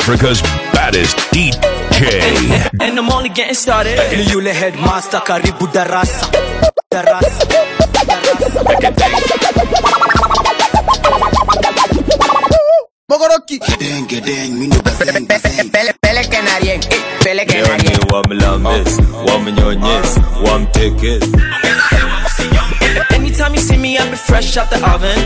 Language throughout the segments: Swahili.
Africa's baddest DJ. And I'm only getting started. ni yule headmaster karibu darasa darasa Mogoroki. Peleke na rien, eh, peleke na rien. wamlames wamnyonyes wamtekes Anytime you see me, I'm fresh out the oven.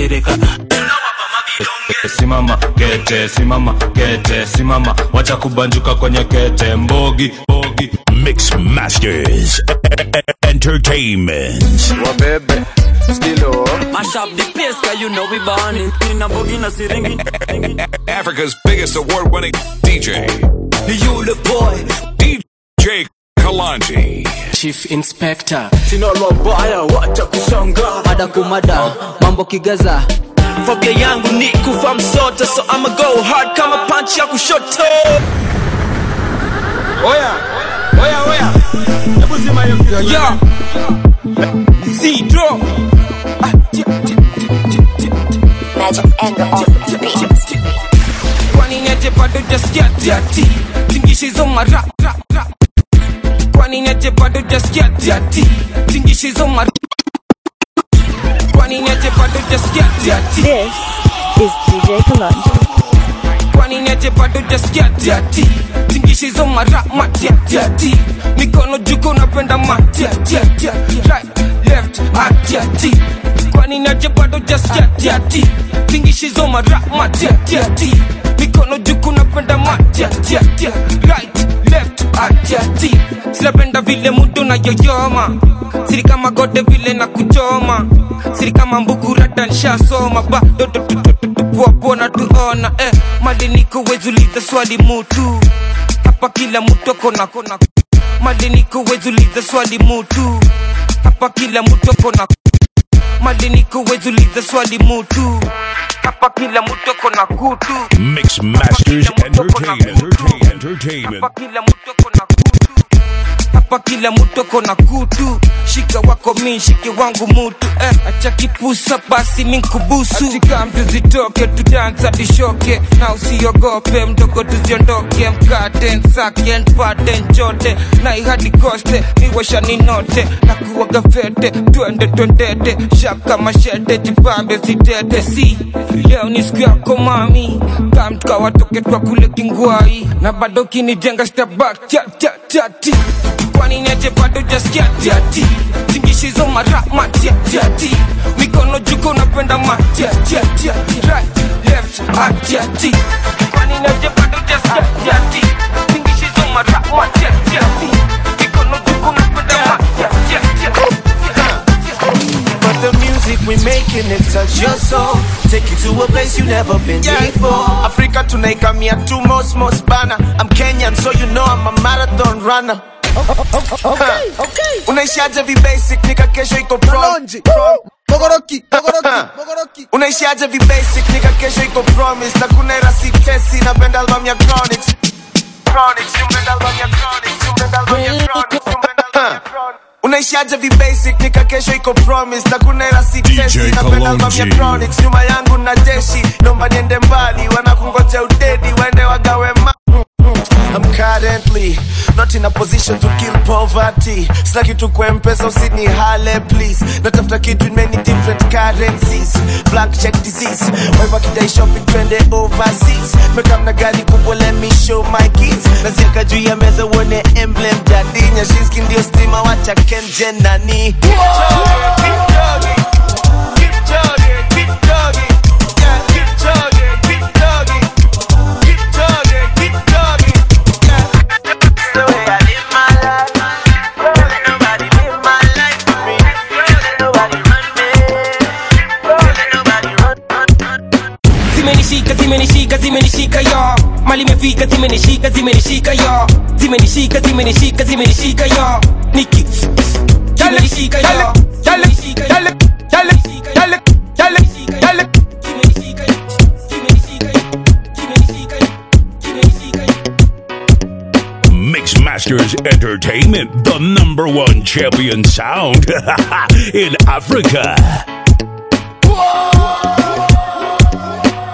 simama kete simama kete simama wacha kubanjuka kwenye kete mbogi mbogi Mix Masters Entertainment. Wabebe. Stilo. Mash up the place, cause you know we born it. In a boogie, na siringi. Africa's biggest award winning DJ. ni yule boy DJ Kalanji. Chief Inspector. sina lobaya wacha kushangaa mada kumada mambo kigaza Fobia yangu ni kufa msoto, so I'ma go hard kama punch ya kushoto. oya oya oya hebu zima hiyo kitu. Yeah. Zero. Magic's anger off the beat. Kwani neje bado jaskia tiati. Tingishi hizo mara ra ra. Kwani neje bado jaskia tiati. Tingishi hizo mara. Kwani neje bado jaskia tiati. This is DJ Kalonji. kwani neje bado jaskia tiati tingishi hizo mara matiatiati mikono juko napenda matiatiati right left atiati kwani neje bado jaskia tiati tingishi hizo mara matiatiati mikono juko napenda matiatiati right left atiati sinapenda vile mudu na yoyoma siri kama gode vile na kuchoma siri kama mbugurata nshasoma bado tupuapona tuona eh, mali niko wezuliza swali mutu hapa kila mtu akona kona mali niko wezuliza swali mutu hapa kila mtu akona mali niko wezuliza swali mutu hapa kila mtu akona kutu Mix Masters Entertainment. Entertainment. hapa kila mtu akona kutu hapa kila mtu akona kutu shika wako mi shike wangu mutu eh, acha kipusa basi minkubusu atika mtu zitoke tudansa tishoke na usiogope mdogo tuziondoke mkate nsake npate nchote na ihadi koste miwasha ninote na kuwaga fete twende twendete shaka mashete jipambe sitete si leo ni siku yako mami kamtka watoke twa kule kingwai na bado kinijenga stabak chatchatati kwani neje bado jaskia tiati tingishizo mara matiatiati mikono juko napenda matiatiati right left atiati kwani neje bado jaskia tiati tingishizo mara matiatiati mikono juko napenda matiatiati But the music we making it touch your soul Take you to a place you never been before Africa tunaikamia tu most most bana I'm Kenyan so you know I'm a marathon runner okay, okay. Unaishiaje vi basic nika kesho iko prom Kalonji. Mogoroki. Mogoroki. Mogoroki. Unaishiaje vi basic nika kesho iko promise Na kuna irasi tesi napenda album ya Chronics Chronics, napenda album ya Chronics Napenda album ya Chronics Napenda album ya Chronics unaishiaje vi basic nika kesho iko promise na kuna irasi tesi napenda album ya Kalonji. Chronics nyuma yangu na jeshi nomba niende mbali wanakungoja udedi waende wagawe ma I'm currently not in a position to kill poverty. Sina kitu kwa mpesa usini hale please. Natafuta kitu in many different currencies. Black check disease. Waiva kidai shopping twende overseas. Mekam na gari kubwa let me show my kids. Naziaka juu ya meza uone emblem jadi. Nyashinski ndio stima wacha kenje nani. Keep jogging, keep jogging. Keep jogging, keep jogging. Yeah, keep jogging, keep jogging. Keep jogging, keep jogging. Yeah. The way I live my life. Let nobody live my life for me. Let nobody run me. Let nobody run, run, run. zimenishika zimenishika zimenishika yo mali imefika zimenishika zimenishika yo zimenishika zimenishika zimenishika yo niki zimenishika yo zimenishika yo zimenishika yo zimenishika yo zimenishika yo zimenishika yo zimenishika yo zimenishika yo Mix Masters Entertainment, the number one champion sound in Africa.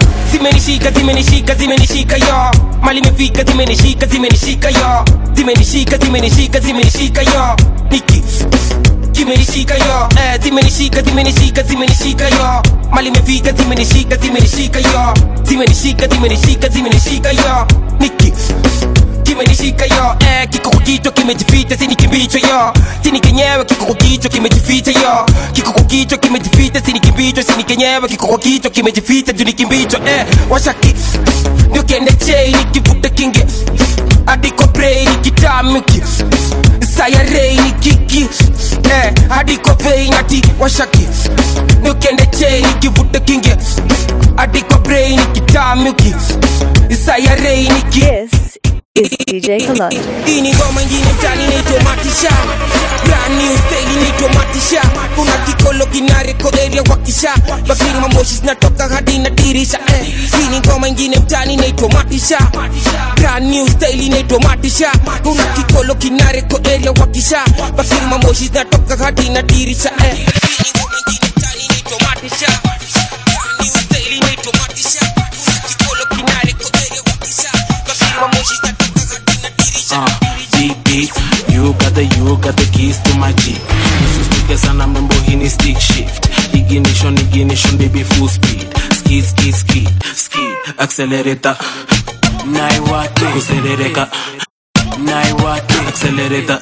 zimenishika zimenishika zimenishika yo mali imefika zimenishika zimenishika yo zimenishika zimenishika zimenishika yo niki kimenishika yo eh, zimenishika zimenishika zimenishika yo mali imefika zimenishika zimenishika yo zimenishika zimenishika zimenishika yo niki kimenishika yo eh, kiko kwa kichwa kimejificha sini kimbicho yo sini kenyewe kiko kwa kichwa kimejificha yo kiko kwa kichwa kimejificha sini kimbicho sini kenyewe kiko kwa kichwa kimejificha juu ni kimbicho eh, washaki ndio kende chei nikivuta kinge hadi kwa brei nikitamiki sayarei ni kiki eh, hadi kwa vei nati washaki ndio kende chei nikivuta kinge hadi kwa brei nikitamiki sayarei ni kiki This is DJ Kalonji. hii ni ngoma ingine mtani inaitwa matisha brand new style inaitwa matisha kuna kikolo kinareko area wakisha bakiri mamoshi zinatoka hadi na dirisha eh. hii ni ngoma ingine mtani inaitwa matisha brand new style inaitwa matisha kuna kikolo kinareko area wakisha bakiri mamoshi zinatoka hadi na dirisha eh. hii ni ngoma ingine mtani inaitwa matisha brand new style inaitwa matisha kuna kikolo kinareko area wakisha bakiri mamoshi zinatoka uh, deep beat you got the you got the keys to my jeep usisituke sana mrembo hii ni stick shift ignition ignition baby full speed skid skid skid skid accelerator naiwake kuserereka naiwake accelerator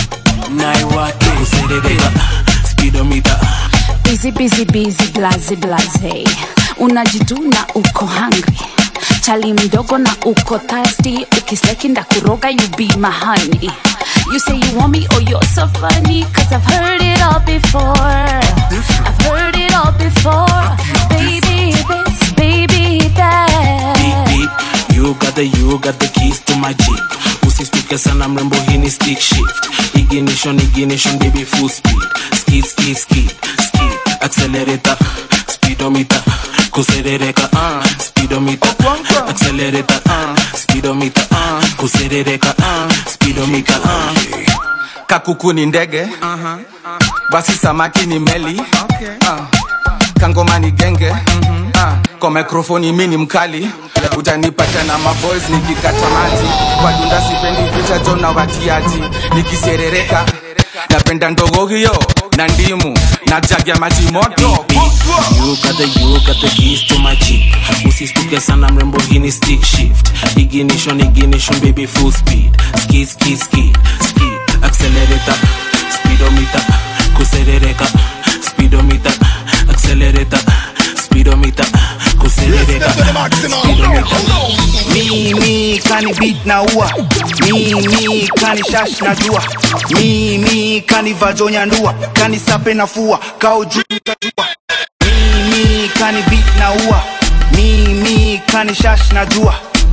naiwake kuserereka speedometer busy busy busy blaze blaze unajituna uko hungry chali mdogo na uko thirsty ukisleki ndakuroga you be my honey you say you want me oh you're so funny cause i've heard it all before i've heard it all before baby this baby beep that beep you got the you got the keys to my jeep usistuke sana mrembo hii ni stick shift ignition ignition baby full speed skid skid skid skid accelerator speedometer kuserereka uh, speedometer accelerator uh, speedometer uh, kuserereka uh, speedometer uh. kakuku ni ndege basi samaki ni meli Ah, kangoma ni genge Ah, kwa mikrofoni mi ni mkali utanipata na maboys nikikata maji kwa dunda sipendi picha jo na watiaji nikiserereka napenda ndogo hiyo na ndimu na jagi ya maji moto You got the you got the keys to my jeep usistuke sana mrembo hii ni stick shift ignition ignition baby full speed skid skid skid skid accelerator speedometer kuserereka speedometer accelerator speedometer kuserereka speedometer mimi kani beat na ua mimi kani shash na jua mimi kani vajonya ndua kani sape na fua kao juu utajua mimi kani beat na ua mimi kani shash na jua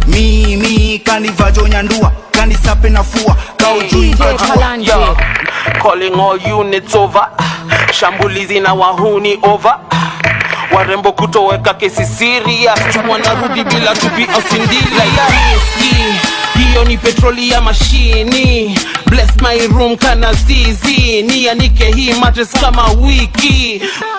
mimi kani vajonya ndua kani sape na fua kao juu utajua Yo, calling all units over shambulizi na wahuni over warembo kutoweka kesi siria wanarudi bila tupi au sindila ya riski hiyo ni petroli ya mashini bless my room kana zizi nianike hii matres kama wiki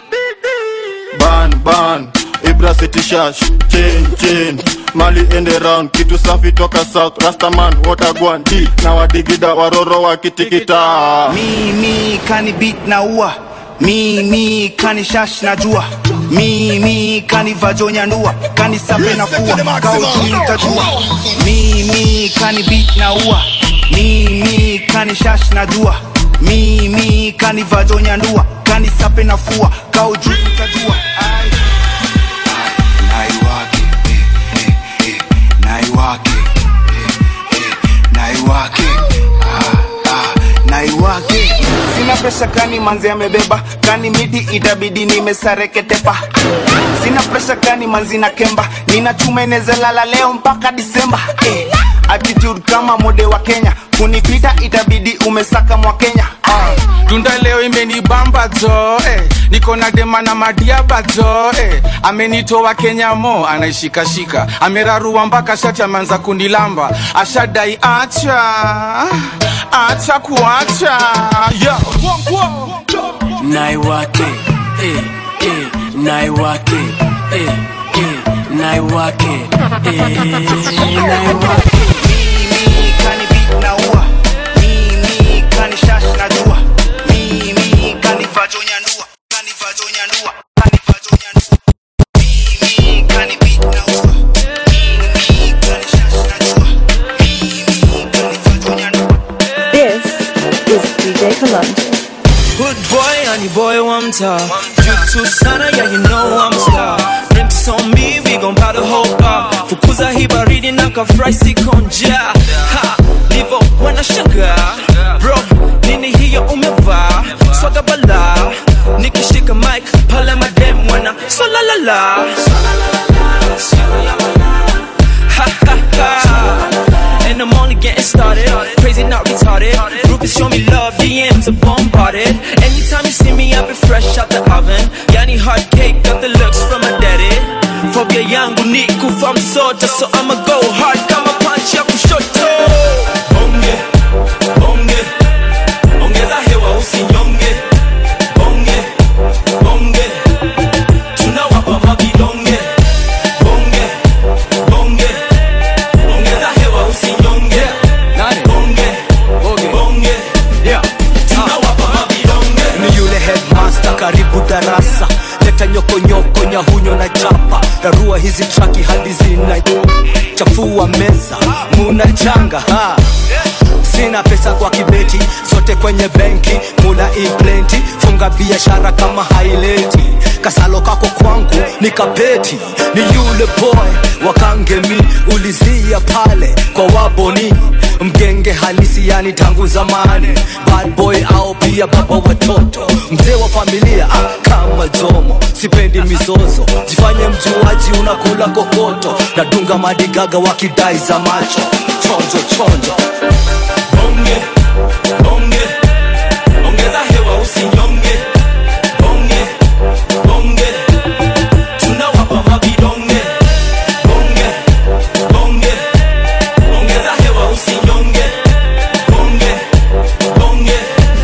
ban ban ibra city shash chain chain mali ende round kitu safi toka south rastaman watagwan d na wadigida waroro wakitikita mimi kani beat na ua mimi kani shash na jua mimi kani vajonya ndua kani sape na fua kao juu utajua mimi kani beat na ua mimi kani shash na jua mimi kani vajonya ndua kani sape na fua kao juu utajua Ai. naiwake eh, eh, eh, naiwake eh, eh, naiwake ah, ah, naiwake sina presha kani manzi amebeba kani midi itabidi nimesareketepa sina presha kani manzi na kemba nina chuma inezalala leo mpaka disemba eh, attitude kama mode wa kenya kunipita itabidi umesaka mwa kenya ah. tunda leo imenibamba jo eh. niko na dema na madiaba jo eh. amenitoa kenya mo anaishikashika amerarua mpaka shati ameanza kunilamba ashadai acha acha kuacha yeah. naiwake eh, eh, naiwake eh, eh, naiwake eh, naiwake Mimi kani beat na ua Mimi kani shash na dua Mimi kani vajo nyandua Kani vajo nyandua Kani vajo nyandua Mimi kani beat na ua Mimi kani shash na dua Mimi kani vajo nyandua This is DJ Kalonji. Good boy, honey boy, one time. You too sana, yeah, you know I'm a star. Drinks on me, we gon' buy the whole bar. Fukuza hii baridi na kafry sikonja. Ha, livo wanashangaa. Bro, nini hiyo umevaa? Swaga bala. Nikishika mic, pale madem wana swalalala. Ha ha ha. And I'm only getting started. Crazy, not retarded. Groupies show me love, DMs are bombarded. Anytime you see me, I've been fresh out the oven. Yani hard cake, got the looks from my daddy. Phobia yangu ni kufa msota, so I'ma go hard kama punch ya kushoto. Bonge, bonge, ongeza hewa usinyonge. Bonge, bonge, tunawapa mavidonge. Bonge, bonge, ongeza hewa usinyonge. Bonge, bonge, tunawapa mavidonge. ni yule headmaster karibu darasa leta nyokonyoko nyahunyo na chapa darua hizi traki hadi zina chafua meza muna changa ha sina pesa kwa kibeti zote kwenye benki mula implenti funga biashara kama haileti kasalo kako kwangu ni kapeti ni yule boy wakangemi ulizia pale kwa waboni mgenge halisi yani tangu zamani bad boy au pia baba watoto mzee wa familia ah, kama jomo sipendi mizozo jifanye mjuaji unakula kokoto nadunga madigaga wakidai za macho chonjo chonjo Bonge, bonge, ongeza hewa usinyonge. Bonge, bonge, tunawapa mavidonge. Bonge, bonge, ongeza hewa usinyonge. Bonge, bonge,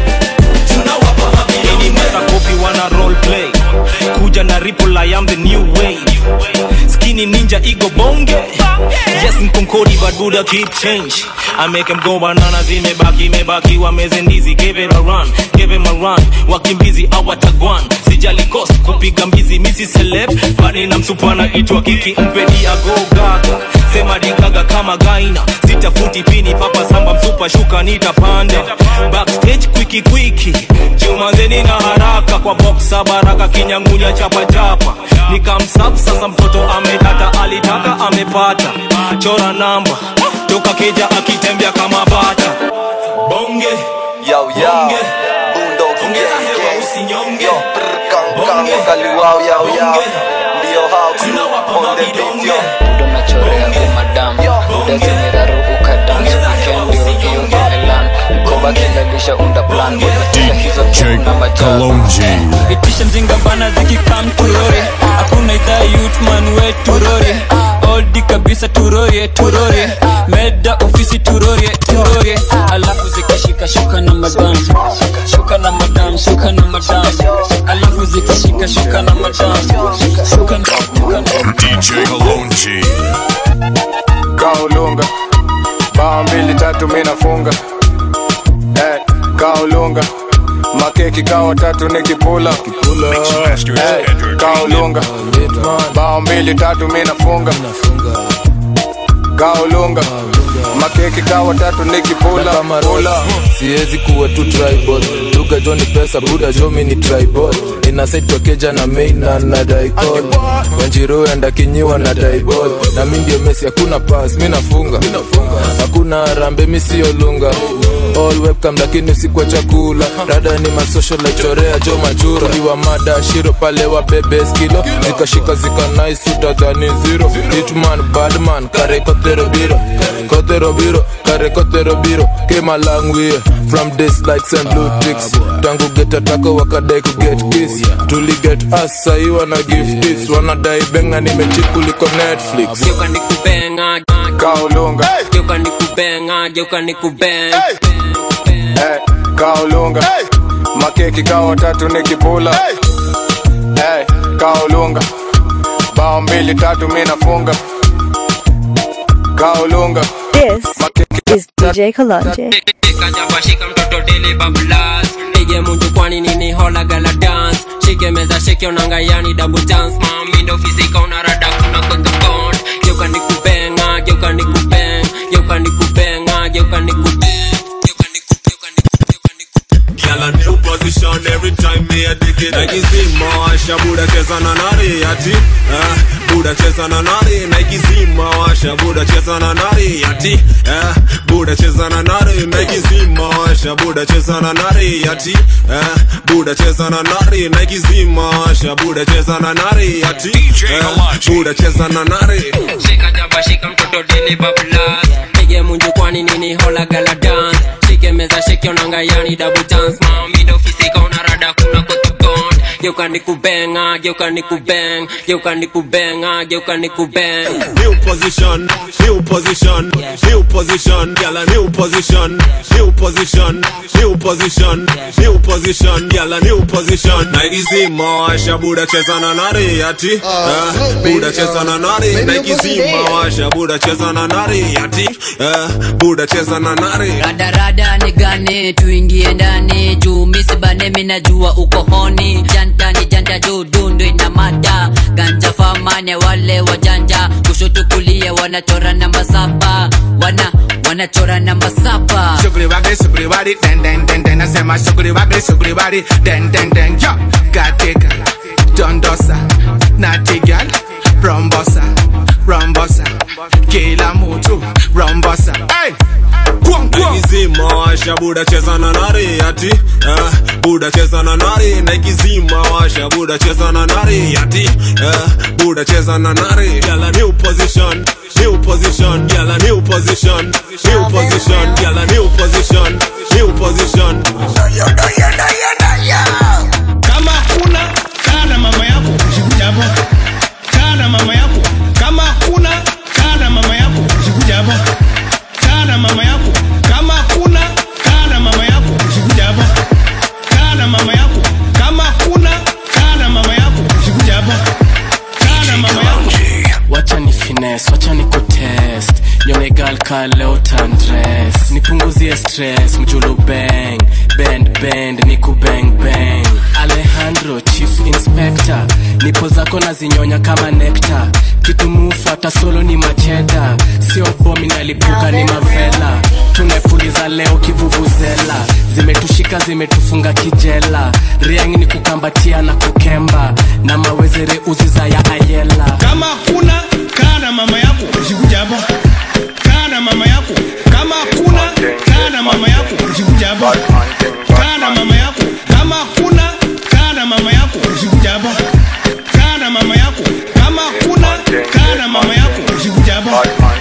tunawapa mavidonge. Any mother copy wanna role play. Kuja na ripple, I am the new wave. Skinny ninja ego bonge. Yes, mkonkodi but Buddha keep change. I make them go bananas, imebaki imebaki wameze ndizi, give it a run, give him a run. Wakimbizi awatagwan, sijali cost kupiga mbizi, misi celeb, bali na msupana itwa kiki mpedi ago gaga. Sema digaga kama gaina, sitafuti pini papa samba msupa shuka nitapanda. Backstage kwiki kwiki, jumanzeni na haraka kwa boxa baraka kinyangunya chapa chapa. Nikamsap sasa mtoto amedata alitaka amepata. Chora namba, toka keja akitembea kama bata. Bonge, Yo, yo. bonge, Boondocks ongeza gang, hewa gang. usinyonge. Yo, brr, kang, kang, wakaliwao, yo, yo. Ndio hao crew on the beat, yo. unachorea umadam udazimiraruuka dance weekend ndio hiyo imelan mkoba kilalisha unda plan Unataka hizo DJ na majani. Kalonji. itisha mjinga bana zikikam turore hakuna idhaa yutman we turore oldi kabisa turorie turorie meda ofisi turorie turorie alafu zikishika shuka na madam shuka na madam shuka na madam alafu zikishika shuka na madam shuka na shuka na DJ Kalonji. kaulunga bao mbili tatu mi nafunga hey, kaulunga makeki kawa tatu nikipula hey, kaulunga bao mbili tatu mi nafunga kaulunga makeki kawa tatu nikipula kama rola siwezi kuwa tu tribal duga jo ni pesa buda jo mi ni tribal inasaitwa keja na meina na daikol wanjiru enda kinyiwa na daibol na mi ndio mesi hakuna pas mi nafunga hakuna rambe mi siyo lunga all webcam lakini si kwa chakula dada ni masocial chorea jo majura iwa mada shiro pale wa bebe skilo zikashika zika nice utadhani zero hitman badman kare kotero biro kotero biro kare kotero biro came a long way from this like St. Ludwig's tangu get atako wakadai ku get kiss tuli get us sahi wana give this wanadai benga nimechikuliko Netflix geuka nikubenga kaulunga geuka nikubenga geuka nikubenga hey, kaulunga makeki kawa tatu nikipula hey, kaulunga bao mbili tatu mi nafunga kaolunga This is DJ Kalonji. kajabashika mtoto dili bablas pige munju kwani nini hola gala dance shike meza shike onanga yani double dance mami ndo fizika unarada kuna kotokon geuka nikubenga geuka nikubeng geuka nikubenga geuka nikubeng Girl, a new position every time me a dig it. Nike zima washa buda cheza na nari ati eh, buda cheza na nari Nike zima washa buda cheza na nari ati eh, buda cheza na nari Nike zima washa buda cheza na nari ati eh, buda cheza na nari Nike zima washa buda cheza na nari ati eh, buda cheza na nari shika jabashika mtoto dili bablas pige munju kwani nini hola gala dance shike meza shike onanga yani double dance mami ndo fizika unarada kuna kotokon geuka nikubenga geuka nikubeng geuka nikubenga geuka nikubeng New position, new position, new position, girl a new position, new position, new position, new position, girl a new position. Nike zima washa buda cheza na nari ati, eh, buda cheza na nari. Nike zima washa buda cheza na nari ati, eh, buda cheza na nari. radarada ni gani tuingie ndani juu misibane minajua uko honi janta ni janta juu dundu ina mada ganja famane wale wajanja kushoto kulia wanachora namba saba wana wanachora namba saba Sugri wagri sugri wari den den den den nasema sugri wagri sugri wari den den den yo katika dondosa natigal rombosa rombosa kila mtu rombosa hey! Nike zima washa buda cheza na nari ati, eh, buda cheza na nari. Nike zima washa buda cheza na nari ati, eh, buda cheza na nari. Girl a new position, new position, girl a new position, new position, girl a new position, new position. kama kuna kaa na mama yako usikuja hapo kaa na mama yako kama kuna kaa na mama yako usikuja hapo kaa na mama yako kama kuna kaa na mama yako usikuja hapo kaa na mama yako kama kuna kaa na mama yako usikuja hapo kaa na mama yako wacha ni fines wacha ni kutest yonegal ka leo tandres nipunguzie stress mjulu bang bend bend ni kubang bang alejandro chief inspector nipo zako na zinyonya kama nekta kitu mufata solo ni macheda sio bomi nalipuka ni mavela tumepuliza leo kivuvuzela zimetushika zimetufunga kijela riang ni kukambatia na kukemba na mawezere uziza ya ayela kama kuna kaa na mama yako usikuja hapo kaa na mama yako kama kuna kaa na mama yako usikuja hapo kaa na mama yako kama kuna kaa na mama yako usikuja hapo kaa na mama yako kama kuna kaa na mama yako usikuja hapo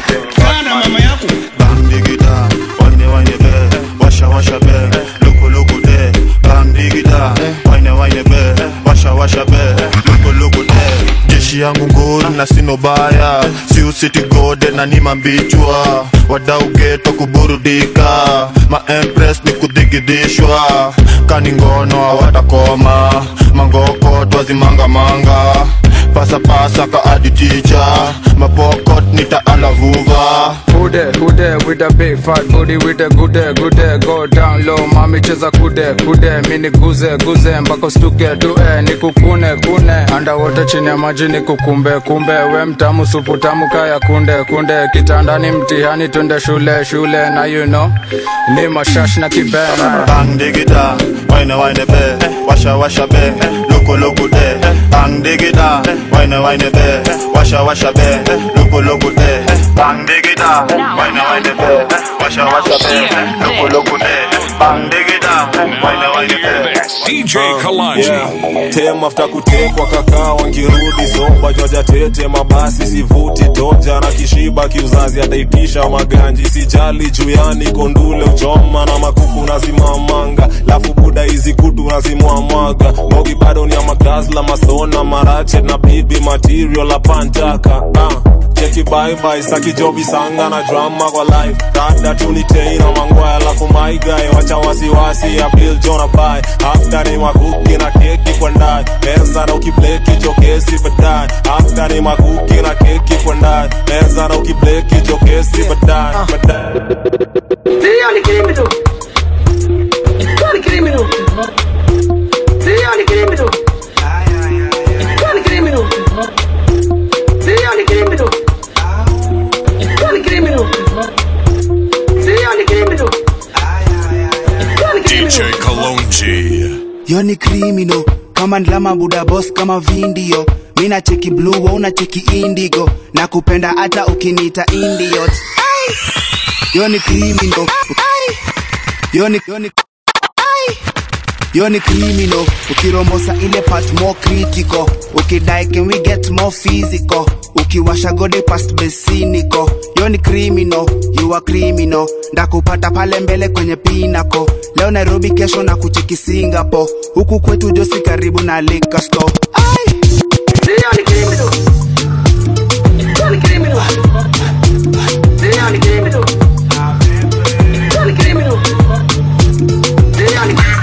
kaa na mama yako Bang digida, wine wine be, washa washa be, luku luku de. Bang digida, wine wine be, washa washa be, luku luku de. Jeshi yangu nguru na sino baya, si usiti gode na ni mambichwa. Wadau geto kuburudika, ma empress ni kudigidishwa. Kani ngono hawatakoma, mangoko twazimanga manga. Pasa pasa ka adi teacher, mapokot nitaalavuva. Who there, who there with a big fat booty with a good day, good day, go down low, mami cheza kude, kude, mini guze, guze, mpaka stuke, tue, nikukune, kune, underwater chini ya maji nikukumbe, kumbe, we mtamu, supu tamu, kaya kunde, kunde, kitandani mtihani, twende shule, shule, na you know, ni mashash na kibena. Bang digida, wine wine be, washa washa be, luku luku de. Bang digida, wine wine be, washa washa be, luku luku de. Bang digida, wine wine be, washa washa be, luku luku de. Bang digida, wine wine be. DJ Kalonji. tem after kutekwa kakaa wangirudi zoba joja tete mabasi sivuti toja na kishiba kiuzazi ataitisha maganji sijali juyani kondule uchoma na makuku nazimamanga lafu buda hizi kutu nazimwamwaga mogi bado ni ya magazla masona marache na bibi material apantaka ah. cheki baibai saki jobi sanga na drama kwa life dada tunitei na mangwaya alafu maigae wacha wasiwasi ya bill jona bai after ni makuki na keki kwa ndani meza na ukibleki chokesi baadaye after ni makuki na keki kwa ndani meza na ukibleki chokesi baadaye baadaye Sio ni criminal. Sio ni criminal. Sio ni criminal. Sio ni criminal. Sio ni criminal. Sio ni criminal. Sio ni criminal. DJ Kalonji. yo ni criminal kama ndlama buda boss kama vindio mina cheki blue wa una cheki indigo na kupenda hata ukiniita indiot yo ni criminal yo ni yo ni yo ni criminal ukirombosa ile part more critical ukidai can we get more physical ukiwasha gode past besiniko yo ni criminal you are criminal ndakupata pale mbele kwenye pinako leo nairobi kesho na kucheki singapore huku kwetu josi karibu na liquor store Sio ni criminal. Sio ni criminal. Sio ni criminal. Sio ni criminal. Sio ni criminal.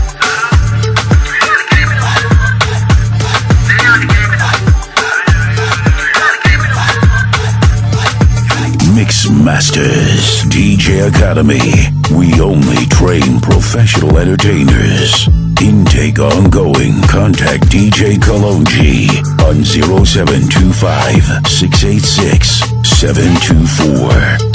Mix Masters DJ Academy. We only train professional entertainers. Intake ongoing. Contact DJ Kalonji on 0725 686 724.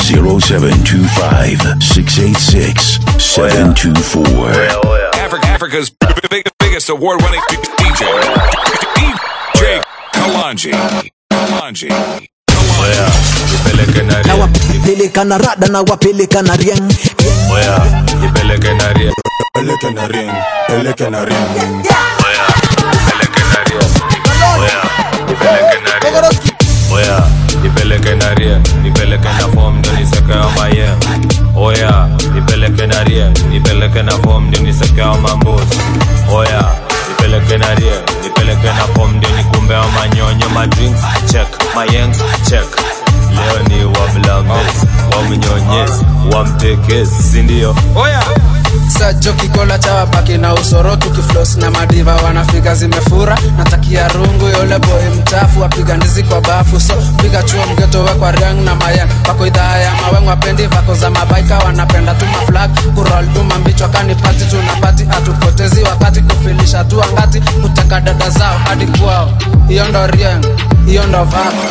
0725 686 724. Africa, Africa's big, biggest award-winning DJ, DJ Kalanji. Kalanji. nipeleke na na wapeleka na rada na wapeleka na rieng oya nipeleke na rie peleke na ring peleke na ring oya nipeleke na rie oya nipeleke na rie oya nipeleke na rie nipeleke na form ndo nisekea maye oya nipeleke na rie nipeleke na form ndo nisekea mambos oya nipeleke na rie nipeleke na form ndo nikumbea manyonyo madrinks check mayengs check leo ni wamlames wamnyonyezi wamtekezi sindio oya sajo kikola cha wabaki na usoro tukiflos na madiva wanafika zimefura natakia rungu yole boy mchafu wapiga ndizi kwa bafu so piga chuo mgeto we kwa riang na mayan wako idhaa ya maweng wapendi vako za mabaika wanapenda tu maflag kurol tu mambichwa kani pati tunapati hatupotezi wakati kufilisha tu angati kutaka dada zao hadi kwao hiyo ndo riang hiyo ndo vako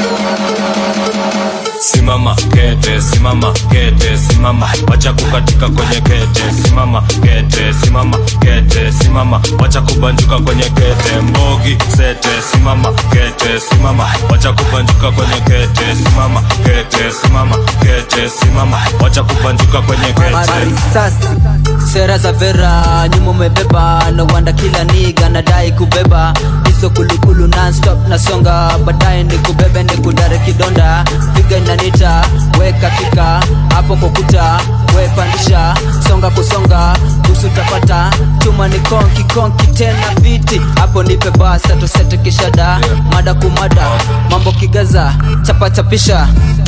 simama kete simama kete simama wacha kukatika kwenye kete simama kete simama kete simama wacha kubanjuka kwenye kete mbogi sete simama kete simama wacha kubanjuka kwenye kete simama kete simama kete simama wacha kubanjuka kwenye kete marisasi sera za vera nyuma umebeba na wanda kila niga nadai kubeba hizo kulukulu nonstop nasonga baadaye ni kubebe ni kudare kidonda piga inanita weka kika hapo kokuta we pandisha songa kusonga busu tapata chuma ni konki konki tena viti hapo nipe basa tusete kishada mada kumada mambo kigaza chapa chapisha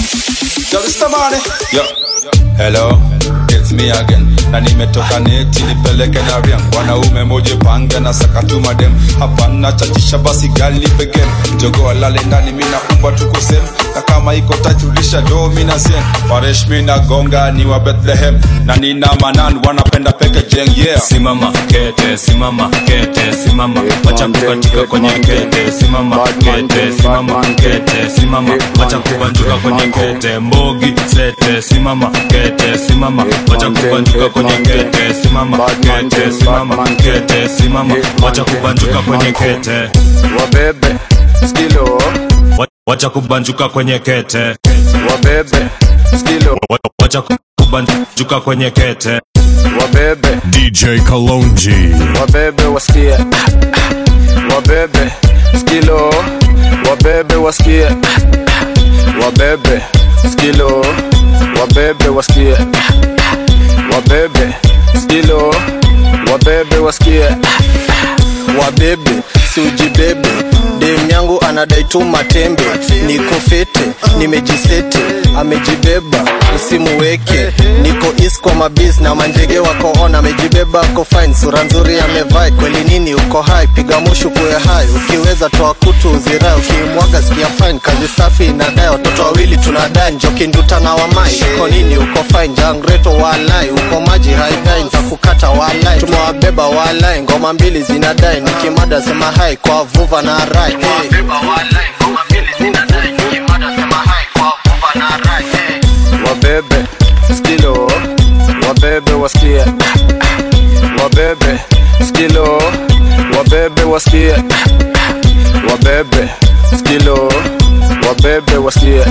Yo, hello, it's me again na nimetoka neti nipeleke na riang wanaume moje pange na sakatuma dem hapana chachisha basi gali nipe game jogo alale ndani mina umba tuko sem na kama iko tatulisha do mina sen paresh mina gonga ni wa Bethlehem na nina manan wanapenda peke jeng yeah simama kete simama kete simama wacha kukatika kwenye kete simama kete simama kete simama wacha kubanjuka kwenye kete mbogi sete simama kete simama wacha kubanjuka kwenye kete simama kete simama kete simama wacha kubanjuka kwenye kete wabebe skilo Wa- wacha kubanjuka kwenye kete wabebe skilo Wa- wacha kubanjuka kwenye kete wabebe DJ Kalonji. wabebe wasikie wabebe skilo wabebe wasikie wabebe skilo wabebe wasikie wabebe skilo wabebe wasikie wabebe basi ujibebe dem yangu anadai tu matembe niko fete nimejisete amejibeba usimuweke niko is kwa mabis na manjege wako on amejibeba ako fine sura nzuri amevai kweli nini uko hai piga mushu kuwe hai ukiweza toa kutu uzirai ukimwaga sikia fine kazi safi inadai watoto wawili tunadai njoki nduta na wamai uko nini uko fine jangreto walai uko maji haidai ntakukata walai tumewabeba walai ngoma mbili zinadai nikimada sema hai kwa vuva na rai hey. wabebe skilo wabebe wasikie wabebe skilo wabebe wasikie wabebe skilo wabebe wasikie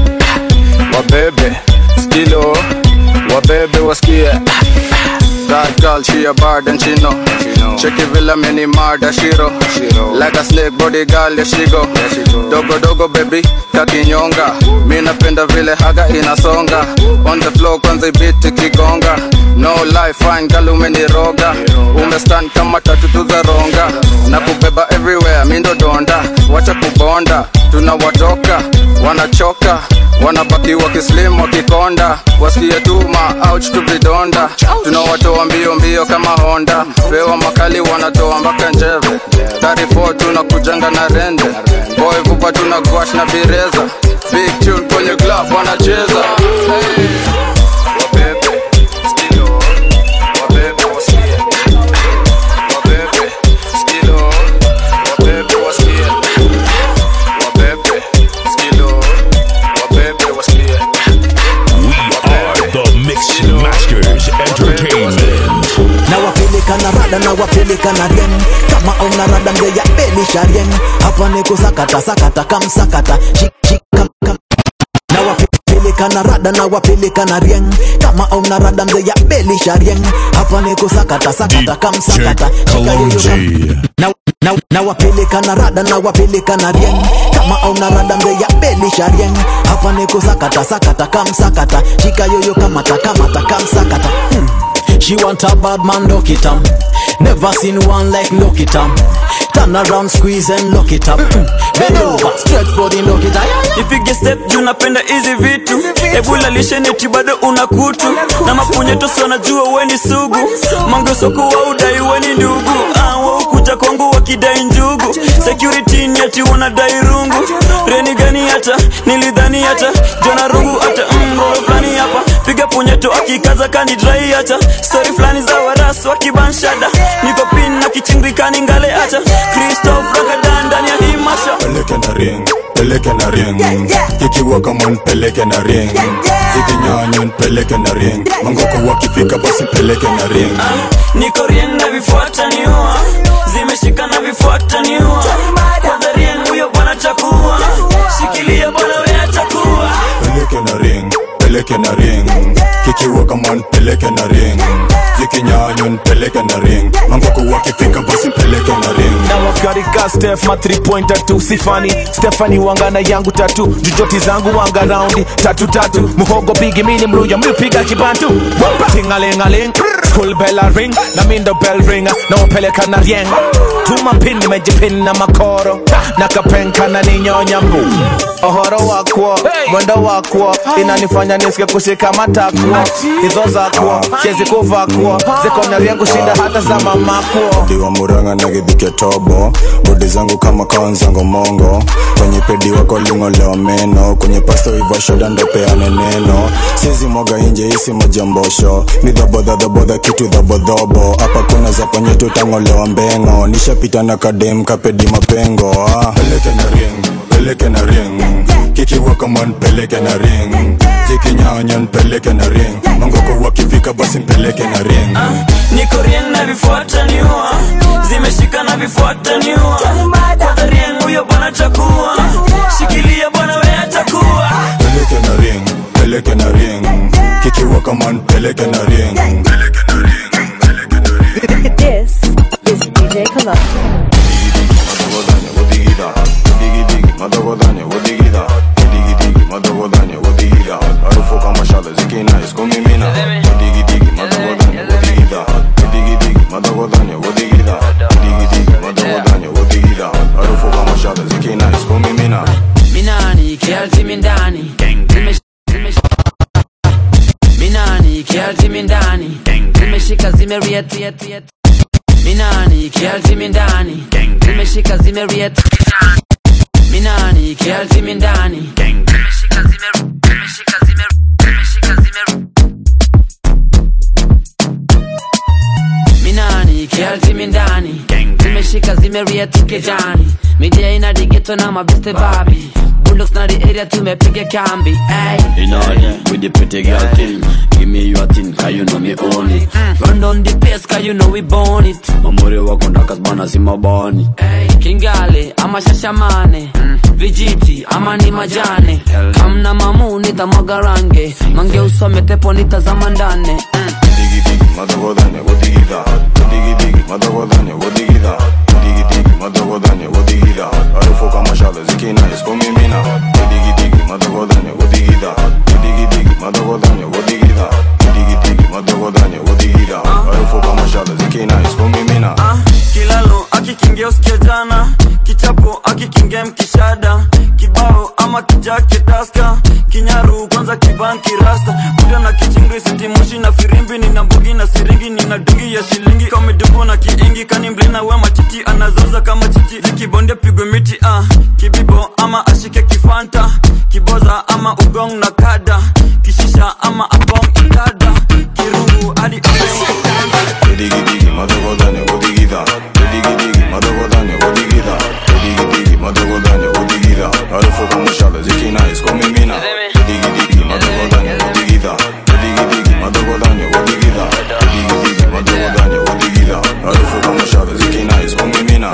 wabebe skilo wabebe wasikie That girl, she a bad and she know. Check it villa mini murder shiro. Like a snake body girl, yeah she go. Dogo dogo baby, kakinyonga. Mi napenda vile haga inasonga. On the floor kwanza ibiti kigonga. No life fine girl umeniroga. Umestand kama tatu tu za ronga. Na kubeba everywhere, mi ndo donda. Wacha kubonda, tunawatoka, wanachoka wanabaki wakislim wakikonda wasikie tuma ouch tu vidonda tunawatoa mbio mbio kama honda pewa makali wanatoa mpaka njeve 34 tunakujanga na rende boy vupa tuna gwash na bireza big tune kwenye club wanacheza hey. Wabebe, skilo, wabebe wasikie. Wabebe, skilo, wabebe wasikie. Wabebe, skilo, wabebe wasikie. are the Mix Masters Entertainment. na wapeleka na rada na wapeleka na rieng kama una rada mzee ya belisha rieng hapa ni kusakata sakata kamsakata Shik, shik, kam, kam. na wapeleka na rada na wapeleka na rieng kama una rada mzee ya belisha rieng hapa ni kusakata sakata kamsakata Shika yoyo kam- na, na, na wapeleka na rada na wapeleka na rieng kama una rada mzee ya belisha rieng hapa ni kusakata sakata kamsakata shika yoyo kamata kamata kamsakata hmm. She want a bad man, lock it up. Never seen one like lock it up. Turn around, squeeze and lock it up. Mm. Bend over, stretch for the lock it up. ipige step juu napenda hizi vitu ebula lisheneti bado una kutu na mapunyetosi wanajua weni sugu mangesoko wa udai weni ndugu Ah, waukuja kwangu wakidai njugu security ni ati wanadai rungu reni gani hata nilidhani hata jona rungu hata mro fulani hapa piga punyeto akikaza kani drai hata stori fulani za waras wakibanshada niko pin na kichingikani ngale hata kristof rakadan ndani ya hii masha peleke na ring peleke na ring kikiwa kama nipeleke na ring zikinyanya nipeleke na ring mangoko wakifika basi peleke na ring niko rien na vifuata niua zimeshika na vifuata niua kwanza rien huyo bwana chakua shikilia bwana we atakuwa peleke na ring peleke na ring kikiwa kama nipeleke na ring zikinyanya nipeleke na ring mangoko wakifika basi peleke na ring na wakarika stef ma 3 pointer tu sifani stefani wangana yangu tatu jujoti zangu wanga raundi tatu tatu muhogo bigi mini mluya mlipiga kibantu tingalingaling school bell a ring na mindo bell ringa na wapeleka na rieng tuma pin nimejipin na makoro na kapenka na ninyonya mbu ohoro wakwo mwendo wakwo inanifanya nisike kushika matakwo hizo zakwo siezi kuvakwo zikonya rieng kushinda hata za mamakwo diwa muranga na githike tobo bodi zangu kama kaonzango mongo kwenye pedi wako lingolewa meno kwenye pasto ivashoda ndopeane neno sizi mwaga inje isi majambosho ni dhabodhadhabodha kitu dhabodhobo hapa kuna za ponye tutangolewa mbengo nishapita na kadem kapedi mapengo ah. peleke na ring peleke na ring kikiwa kama npeleke na ring zikinyanya npeleke na ring mangoko wakifika basi mpeleke na ring niko rien na vifuata niua zimeshika na vifuata niua kwanza rien huyo bwana chakua shikilia bwana we atakuwa peleke na ring peleke na ring kikiwa kama npeleke na ring This is DJ Kalonji. kiarji mindani zimeshika zimeriet minani kiarji mindani zimeshika zimeriet minani kiarji mindani zimeshika zime zimeshika zime zimeshika zime minani kiarji mindani zimeshika zimeriet kijani midia ina digeto na mabeste babi bulldogs na the area tumepiga kambi ay In order with the pretty girl thing Give me your thing, cause you know me own it run down the pace cause you know we born it Mamuri wako ndakas bana si mabani kingale ama shashamane vijiti ama ni majane kamna mamu nitamwaga range mange usome tepo nitazama ndane Digi digi, madagodanya, wodigida. Digi digi, madagodanya, wodigida. Digi digi, madagodanya, wodigida. Harufu kama shale zikina iskumimina. Digi digi, madagodanya, wodigida. Digi digi, madagodanya, wodigida. Digi digi, madagodanya, wodigida. Harufu kama shale zikina iskumimina. kilalo akikingia usikia jana kichapo akikingia mkishada kibao ama kijake daska kinyaru kwanza kibanki rasta kuda na kichingri sitimushi na firimbi nina mbugi na siringi nina dungi ya shilingi kamedubu na kiingi kani mblina we machichi anazoza kama chichi zikibonde pigwe miti ah. kibibo ama ashike kifanta kiboza ama ugong na kada kishisha ama abong ikada kirungu hadi Digi digi, madagodanya, wodigida. Digi digi, madagodanya, wodigida. Digi digi, madagodanya, wodigida. Harufu kama shale zikina iskumimina. Digi digi, madagodanya, wodigida. Digi digi, madagodanya, wodigida. Digi digi, madagodanya, wodigida. Harufu kama shale zikina iskumimina.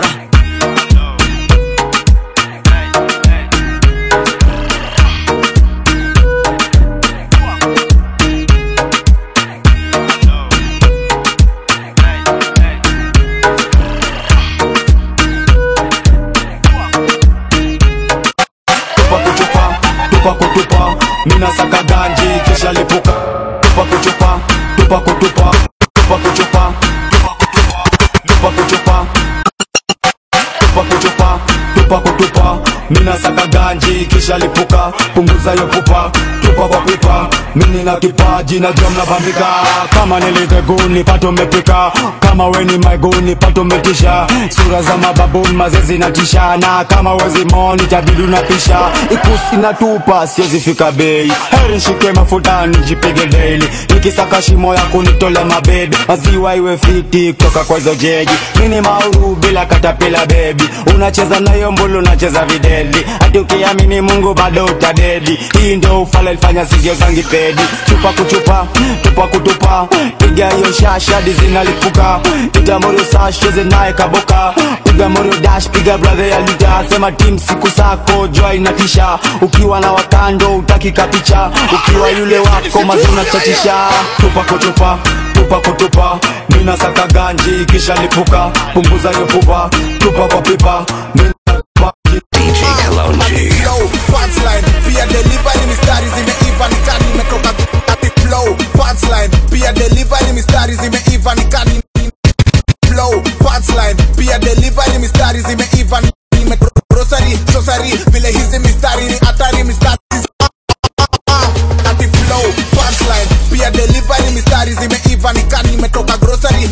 tupa kuchupa tupa kutupa mina saka ganji kisha lipuka tupa kuchupa tupa kutupa tupa kuchupa tupa kuchupa tupa kuchupa tupa kutupa mina saka ganji kisha lipuka punguza yo pupa tupa kwa pipa mini na kipaji na jom na bambika kama niliteguni pato mepika kama weni maiguni pato metisha sura za mababuni mazezi na tishana kama wezi moni tabidu na pisha ikusi na tupa siwezi fika bei heri nshike mafuta nijipige daily nikisaka shimo ya kunitole mabebi maziwa iwe fiti kutoka kwa hizo jegi mini mauru bila katapila bebi unacheza nayo mbulu unacheza videli hati ukiamini mungu bado utadedi hii ndo ufala ilifanya sigio zangi pedi chupa kuchupa tupa kutupa piga hiyo shashadi zinalipuka piga morio sash cheze naye kaboka piga morio dash piga brother ya lita sema tim siku sako joy inatisha ukiwa na wakando utaki kapicha ukiwa yule wako mazuna chatisha tupa kuchupa tupa kutupa mina saka ganji kisha lipuka punguza hiyo pupa tupa kwa pipa mina DJ Kalonji. flow punchline pia delivery mistari zimeiva nikani imetoka ati flow punchline pia delivery mistari zimeiva nikani flow punchline pia delivery mistari zimeiva nimetoka grocery grocery vile hizi mistari ni hatari mistari ati flow punchline pia delivery mistari zimeiva nikani imetoka grocery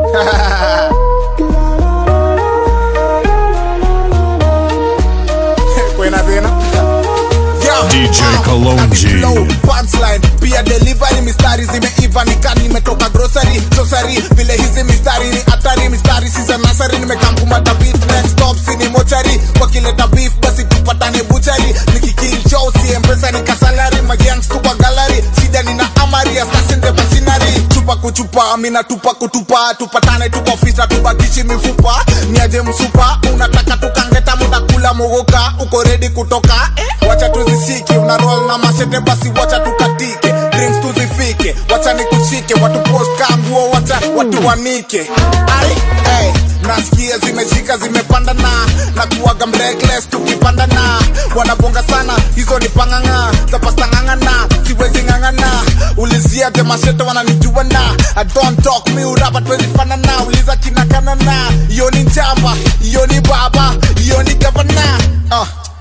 kwena tena DJ Kalonji. flow punchline pia delivery mistari zimeiva nikani nimetoka grocery grocery vile hizi mistari ni hatari mistari si za nasari nimekamkumata beat next stop sini mochari wakileta beef basi tupatane buchari nikikill show si mpesa ni kasalari magangs tupa gallery shida nina amari assassin the machinery chupa kuchupa mina tupa kutupa tupatane tuko ofisa tubakishi mifupa niaje msupa unataka tukangeta muda kula mogoka uko ready kutoka eh? wacha tuzisiki una roll na mashete basi wacha tukatike drinks tuzifike wacha nikushike watu post kanguo wacha watu wanike ai hey, nasikia zimeshika zimepanda na na kuwaga mreckless tukipanda na wanabonga sana hizo ni panganga za pasta ngangana siwezi ngangana ulizia te mashete wananijua na I don't talk me urapa twezi fanana uliza kinakana na iyo ni njamba iyo ni baba iyo ni gavana uh.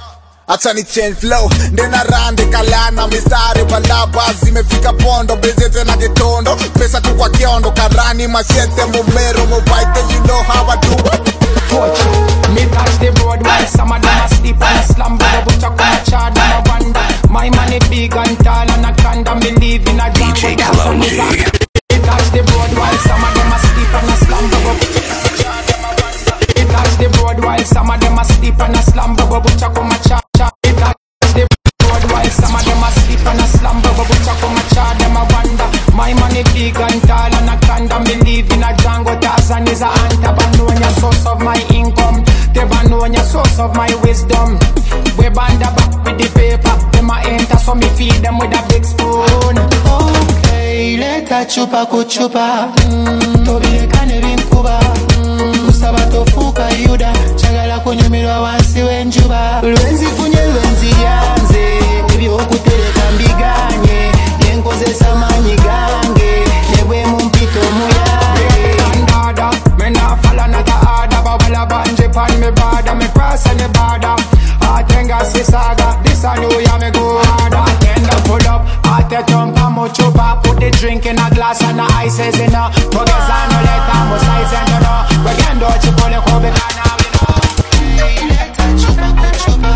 acha ni change flow ndena rande kalana mistari balaba zimefika pondo bezete na getondo pesa tu kwa kiondo karani machete mumero mobaite you know how I do Me touch the road while some of them asleep and a slumber But I come a charge and a wonder My money big and tall and a can't believe in a DJ Kalonji. Me touch the road while some of them asleep and a slumber But Me touch the road while some of them asleep and a slumber But I come a charge Me touch the road while some of them asleep and a slumber But I come a charge them a wonder My money big and tall and a can't believe in a Django Tarzan is a hunter But know your source of my income They ban know your source of my wisdom We band the back with the paper Them a enter so me feed them with a big spoon Okay, leta chupa kuchupa mm, tobirekane binkuba mm, kusaba tofuuka yuda kyagala kunyumirwa wansi w'enjuba lwenzifunye lwenziyanze ebyokutereka mbiganye yenkozesa maanyi gange ne bwe mumpita omuyange Dada, me nah follow another order But while I bungee pan me border Me cross any border Atenga si saga This a new year me go harder Atenda pull up Ate tonka mo chupa Put the drink in a glass and the ices in a Togeza no leta mo size and you know Wegendo chipole kobe kana we know Leta chupa kuchupa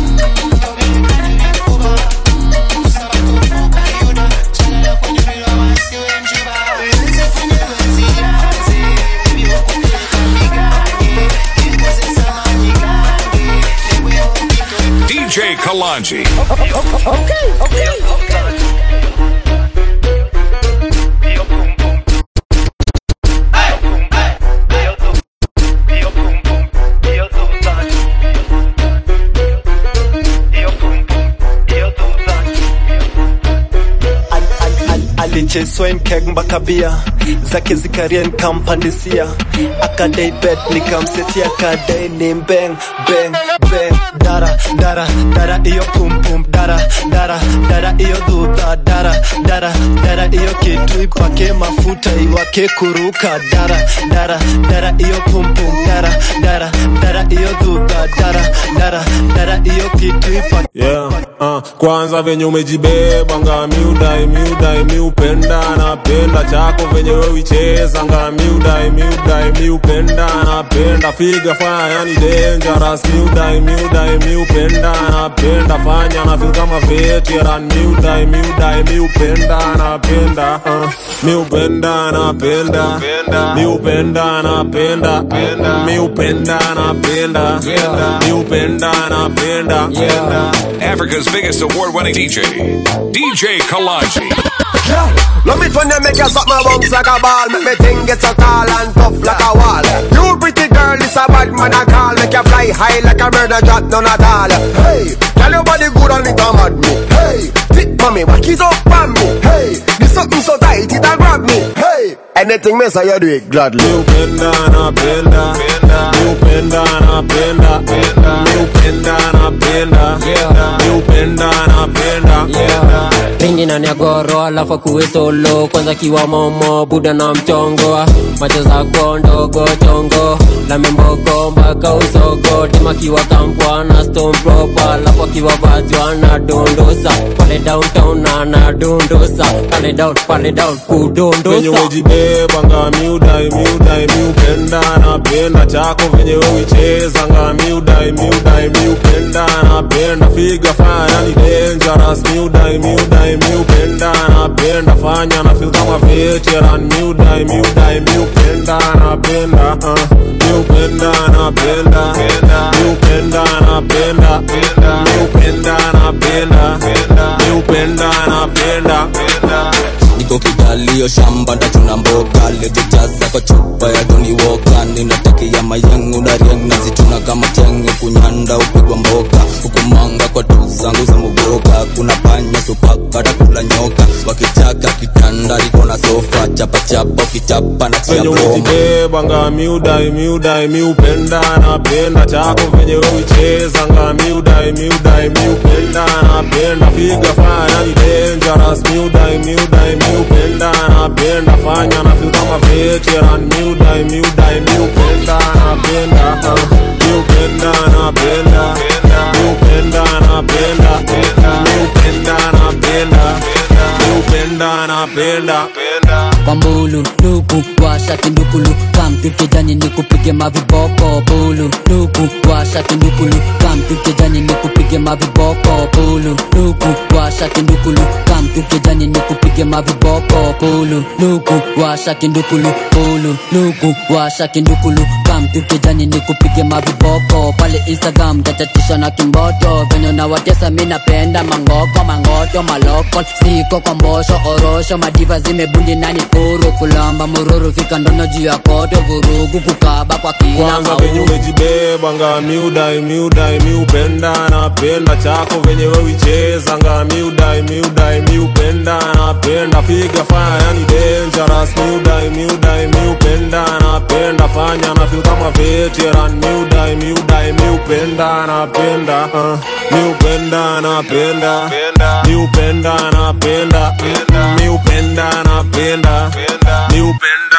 DJ Kalanji. Okay, okay, okay. alicheswa nkeg mpaka bia zake zikarien kampandisia akadai bet nikamsetia kadai ni mbeng beng beng dara dara dara iyo pumpum dara dara dara iyo dhudha dara dara dara iyo kitu ipake mafuta iwake kuruka dara dara dara iyo pumpum dara dara dara iyo dhudha dara dara dara iyo kitu ipake yeah, uh, kwanza venye umejibeba nga miudai miudai miupenda napenda chako venye wewicheza nga miudai miudai miupenda napenda figa fanya yani dangerous miudai miudai miupenda napenda fanya na feel kama veteran miudai miudai miupenda napenda uh, miupenda napenda miupenda napenda miupenda napenda miupenda napenda Africa's biggest award winning DJ, DJ Kalanji. Love it when you make you suck my bones like a ball Make me think it's so tall and tough like a wall You pretty girl, it's a bad man I call Make you fly high like a bird and drop none at all Hey, tell your body good and it a mad me Hey, fit for me, back it up on me Hey, this something so tight it a grab me Hey, anything me say you do it gladly miupenda napenda miupenda napenda miupenda napenda miupenda napenda Ringi na nyagoro alafu kuwe solo kwanza kiwa momo buda na mchongo macho zako ndogo chongo la membogo mpaka usogo tema kiwa kampwa na stone proper alafu akiwa bajwa na dondosa pale downtown na na dondosa pale down pale down venye kudondosa umejibeba nga miudai miudai miupenda napenda chako venye wewicheza nga miudai miudai miupenda napenda figa fanya yani dangerous miudai miudai miupenda napenda fanya na feel kama veteran miudai miudai miupenda napenda uh, miupenda napenda miupenda napenda miupenda napenda miupenda napenda niko kidalio shamba ndachuna mboga lejejaza kwa chupa ya Johnny Walker ninatakia mayengu na rieng nazituna kama chenge kunyanda upigwa mboka hukumanga kwa tu zangu za muboka kuna panya supaka kula nyoka wakichaka kitanda liko na sofa chapachapa ukichapa na chia venye broma umejibeba nga miudai miudai miupenda napenda chako venye wewicheza nga miudai miudai miupenda napenda figa fanya yani dangerous miudai miudai miupenda napenda fanya na feel kama veteran miudai miudai miupenda napenda uh, miupenda napenda miupenda napenda kwa mbulu luku washa kindukulu kamtukejani ni kupige maviboko bulu luku washa kindukulu kamtukejani ni kupige maviboko bulu luku washa kindukulu kamtukejani ni kupige maviboko bulu luku washa kindukulu bulu luku washa kindukulu kamtukejani ni kupige maviboko pale instagram tatatisha na kimboto venye nawatesa mi napenda mangoko mangoto maloko siko kwa mbosho orosho madiva zimebundi nani kuru kulamba mururu fika ndono juu ya koto vurugu kukaba kwa kila kwanza venye mauru umejibeba nga miudai miudai miupenda napenda chako venye wewicheza nga miudai miudai miupenda napenda piga faya yani dangerous miudai miudai miupenda napenda fanya na feel kama veteran miudai miudai miupenda napenda uh, miupenda napenda miupenda napenda miupenda napenda miupenda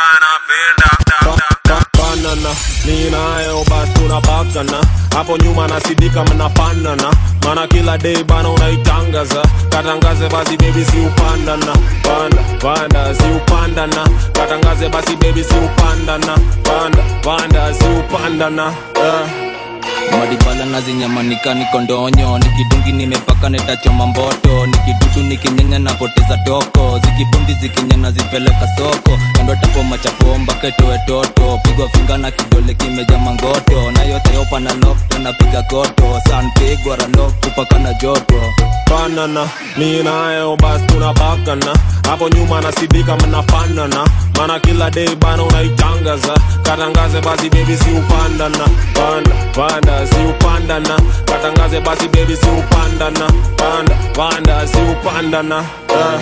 napenda banana ni nayo basi tunapakana hapo nyuma nasidika mnafanana mana kila day bana unaitangaza katangaze basi bebi si upandana panda panda si upandana katangaze basi bebi si upandana panda panda si upandana uh. madibala nazinyamanika niko ndonyo nikidungi nimepaka netachoma mboto nikidudu nikinyenya napoteza toko zikibundi zikinyana zipeleka soko kando tapoma chapomba ketoe toto pigwa finga na kidole kimeja mangoto na yote yopa na lokto napiga koto san pigwa ralok kupaka na joto banana mi nayo basi tunapakana hapo nyuma nasidika mnafanana mana kila day bana unaitangaza katangaze basi bebi si upandana panda panda si upandana katangaze basi bebi si upandana panda panda si upandana uh.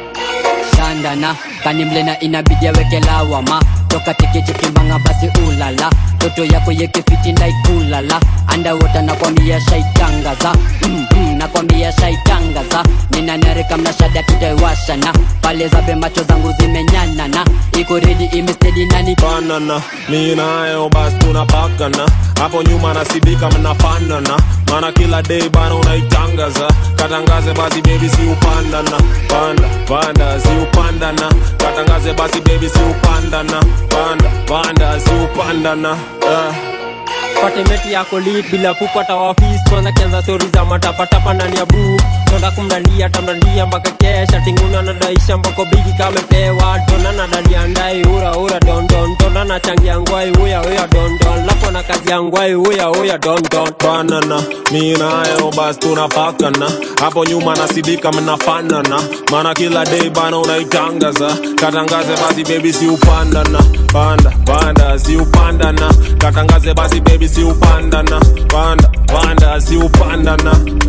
shandana kanimlena inabidi aweke lawama toka tekechekimbanga basi ulala toto yako yekefiti ndaikulala andawota nakwambia shaitangaza mm, mm, nakwambia shaitangaza ninanarika mnashada tutaiwashana pale zabe macho zangu zimenyanana iko redi imestedi nani banana mi nayo basi tunapakana hapo nyuma nasidika mnafanana mana kila day bana unaitangaza katangaze basi bebi si upandana panda panda si upandana katangaze basi bebi si upandana panda panda si upandana uh. patemeti yako lit bila kupata wafis kwanza kianza stori za matapatapa ndani ya buu tonda kumdandia tamdandia mpaka kesha tinguna nadaisha mbako bigi kamepewa tona nadalia ndai ura ura dondon tona nachangia ngwai uya uya dondon lapo na kazi ya ngwai uya uya dondon banana mi nayo basi tunapakana hapo nyuma nasidika mnafanana mana kila day bana unaitangaza katangaze basi bebi si upandana panda panda si upandana katangaze basi bebi si upandana panda panda si upandana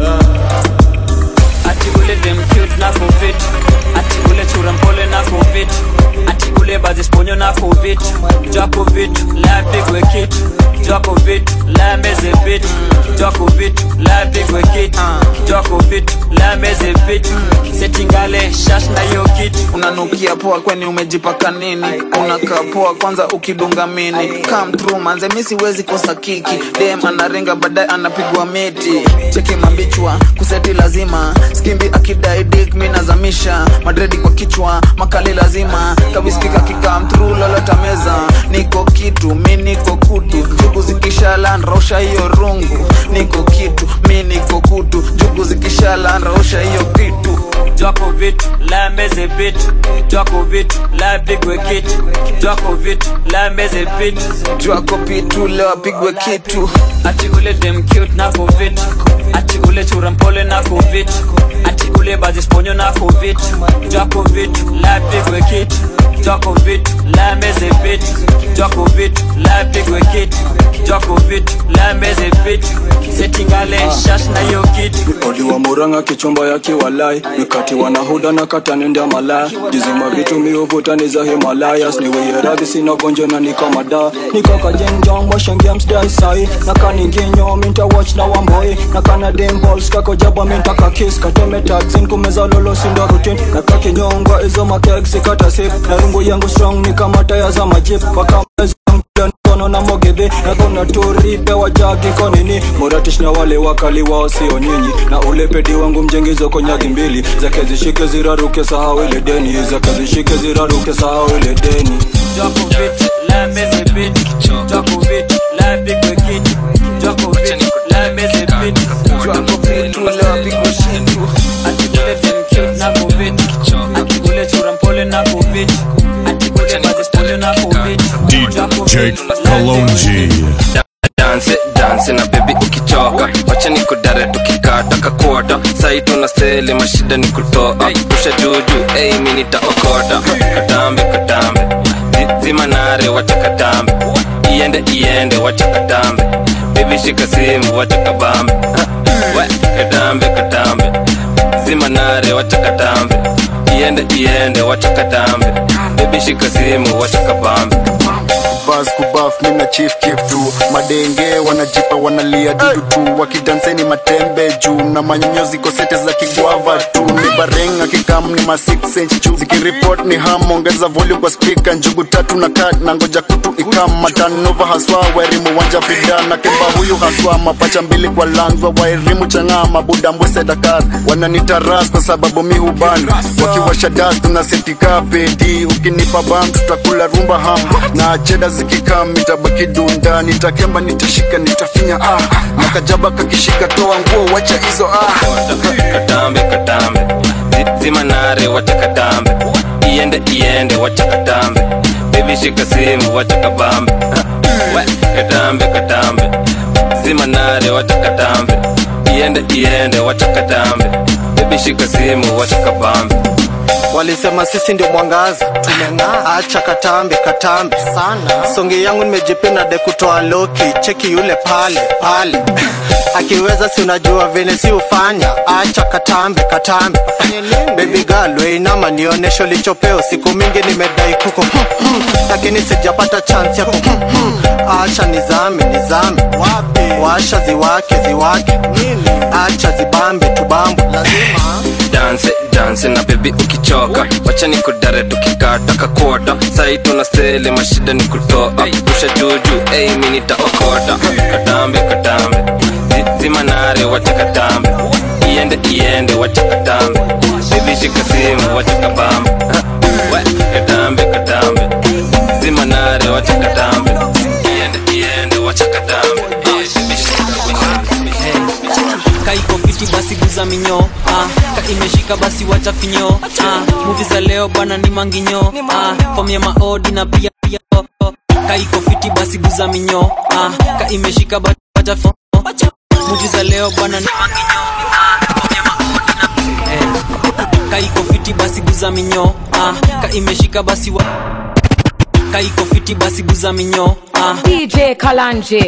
uh. ati ule dem cute na covid ati ule chura mpole na covid ati ule bazisponyo na covid jwa covid la pigwe kit jwa covid la meze bit jwa covid la pigwe kit jwa covid la meze bit setingale shash na yo kit unanukia poa kweni umejipaka nini unakaa poa kwanza ukidunga mini come through manze mi siwezi kosa kiki dem anaringa baadaye anapigwa miti cheki mambichwa kuseti lazima skimbi akidai dik mi nazamisha madredi kwa kichwa makali lazima kabiskika kikam through lolota meza niko kitu mi niko kutu jugu zikishala nrausha hiyo rungu niko kitu mi niko kutu jugu zikishala nrausha hiyo kitu jwako vitu la meze bit jwako vitu la pigwe kit jwako vitu la meze bit jwako pitu leo apigwe kitu ati ule dem cute na covid ati ule chura mpole na covid ati ule bazisponyo na covid jwako vitu la pigwe kit jwako vitu la meze bit jwako vitu la pigwe kit jwako vitu la meze bit setingale shash na yo kit odiwa muranga kichumba ya kiwalai mikati wanahuda na katanenda malaya jizima vitu miuvutani za himalayas niweyeradhi sina gonjo na nikamada nikakajenjong washengemsdaisai nakaninginyo minta watch na wamboi nakanadimbols kakojaba mintakakis katemetagzin kumeza lolo sindo rutin nakakinyongwa izo makegsi katasip na rungu yangu strong ni kama taya za majip wakamezangudan mkono na mogedhe na kona turipe wajaki konini moratish na wale wakali wao sio nyinyi na ule pedi wangu mjengizo konyagi mbili zake zishike ziraruke sahau ile deni zake zishike ziraruke sahau ile deni Djokovic, la meze bit Djokovic, la pigwe kitu Djokovic, la meze bit Djokovic, la pigwe shitu Ati ule dem cute na covid Ati ule chura mpole na covid Ati ule madispole na covid DJ Kalonji. danse danse na bebi ukichoka wacha ni kudare tukikata kakota sai tuna sele mashida ni kutoa pusha juju ei mi nitaokota katambe katambe Zi- zima nare wacha katambe iende iende wacha katambe bebi shika simu wacha kabambe Ha, we katambe katambe zima nare wacha katambe iende iende wacha katambe bebi shika simu wacha kabambe bas kubaf mina chief kif tu madenge wanajipa wanalia dudu tu wakidanseni matembe juu na manyonyo ziko sete za kigwava tu ni barenga kikam ni ma 6 inch juu zikiripot ni ham ongeza volume kwa speaker njugu tatu na kat na ngoja kutu ikam matanova haswa wairimu wanja fida na kemba huyu haswa mapacha mbili kwa langwa wairimu chang'aa mabuda mbwese dakar wananitaras kwa sababu mi huban wakiwasha das tunasetika pedi ukinipa bam tutakula rumba ham na cheda zikikam itabaki dunda nitakemba nitashika nitafinya ah na kajaba kakishika toa nguo wacha hizo ah katambe katambe Zi- zima nare wacha katambe iende iende wacha katambe bebi shika simu wacha kabambe Ha, we katambe katambe zima nare wacha katambe iende iende wacha katambe bebi shika simu wacha kabambe walisema sisi ndio mwangaza tumeng'aa acha katambe katambe sana songi yangu nimejipina de kutoa loki cheki yule pale pale akiweza si unajua vile si ufanya acha katambe katambe baby girl weinama nionesho lichopeo siku mingi nimedai kuko hmm, hmm, lakini sijapata chance ya ku hmm, hmm. acha nizame nizame washa ziwake ziwake acha zibambe tubambe lazima danse danse na bebi ukichoka wacha ni kudare tukikata kakota sai tuna sele mashida ni kutoa pusha juju ei mi nitaokota katambe katambe Zi- zima nare wacha katambe iende iende wacha katambe bebi shika simu wacha kabambe Ha, we katambe katambe zima nare wacha katambe iende iende wacha katambe Eh, baby, shika kaiko fiti basi guza minyo ah, ka imeshika basi wacha finyo ah, muvi za leo bwana ni manginyo ah, fom ya maodi na pia pia oh, oh. kaiko fiti basi guza minyo ah, ka imeshika basi wacha fo muvi za leo bwana ni manginyo ah, fom ya maodi na pia eh. kaiko fiti basi guza minyo ah, ka imeshika basi wa kaiko fiti basi guza minyo ah, DJ Kalanje.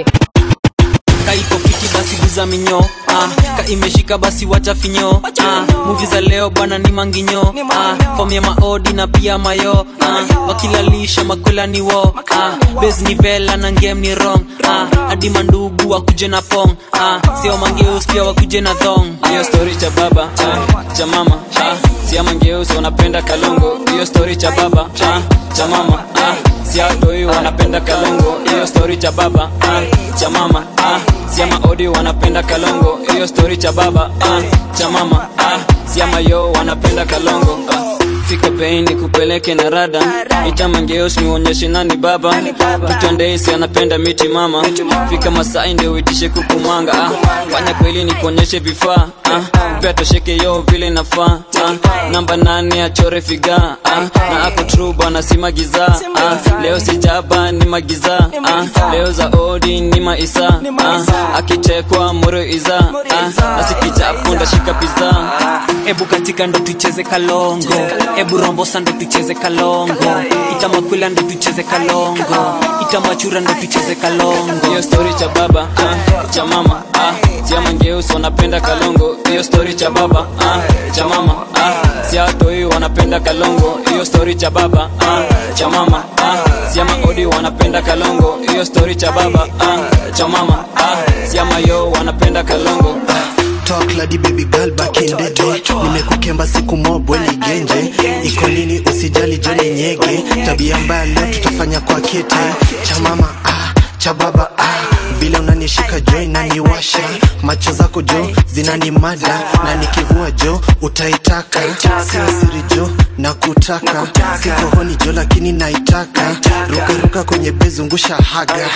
kaiko fiti basi guza minyo ah, ka imeshika basi wacha finyo ah, muvi za leo bwana ni manginyo ah, fom ya maodi na pia mayo ah, wakilalisha makwela ni wo ah, bes ni vela na ngem ni rong ah, hadi mandugu wakuje na pong ah, sio mangeus pia wakuje na thong hiyo story cha baba ah, cha mama ah, sia mangeus wanapenda kalongo hiyo story cha baba ah, cha mama ah, siatoi wanapenda kalongo hiyo story cha baba ah, cha mama ah, siama odi wanapenda kalongo hiyo story cha baba ah, cha mama ah, siama yo wanapenda kalongo ah. fika pei ni kupeleke na rada itamangeos niuonyeshe nani baba mtondeisi anapenda miti mama fika masai ndio uitishe kukumanga ah. fanya kweli ni kuonyeshe vifaa ah. pia tosheke yo vile nafaa ah. namba nane achore figa ah. na ako tru bwana si magiza ah. leo sijaba ni magiza ah. leo za odi ni maisa ah. akichekwa moro iza ah. asikichapo ndashika piza ebu katika ndo tucheze kalongo ebu rombosa ndo tucheze kalongo itamakwila ndo tucheze kalongo itamachura ndo tucheze kalongo hiyo story cha baba ah, cha mama ah, siamangeus wanapenda kalongo hiyo story cha baba ah, cha mama ah, siatoi wanapenda kalongo hiyo story cha baba ah, cha mama ah, siama odi wanapenda kalongo hiyo story cha baba ah, cha mama ah, siama yo wanapenda kalongo talk ladi baby girl back in the day nimekukemba siku mobwe ni genje iko nini usijali joni nyege tabia mbaya leo tutafanya kwa kete cha mama ah cha baba ah. vile unanishika jo inaniwasha macho zako jo zinanimada na nikivua jo utaitaka sio siri jo na kutaka sikohoni jo lakini naitaka rukaruka kwenye bezungusha haga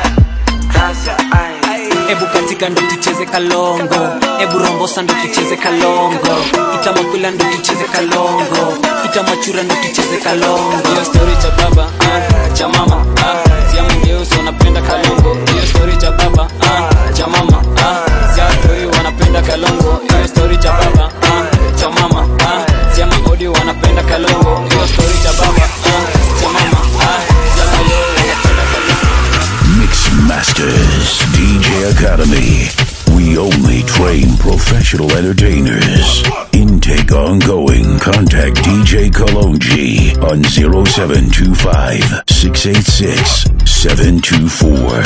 ebu katika ndo tucheze kalongo ebu rombosa ndo tucheze kalongo itamakwila ndo tucheze kalongo itamachura ndo tucheze kalongo hiyo stori cha baba ah, cha mama ah, sia mwingeusi wanapenda kalongo hiyo stori cha baba ah, cha mama ah, sia toi wanapenda kalongo hiyo stori cha baba ah, cha mama ah, sia maodi wanapenda kalongo hiyo stori cha baba ah, cha mama ah, sia mayo wanapenda kalongo Mix Masters DJ Academy. We only train professional entertainers. Intake ongoing. Contact DJ Kalonji on 0725 686 724.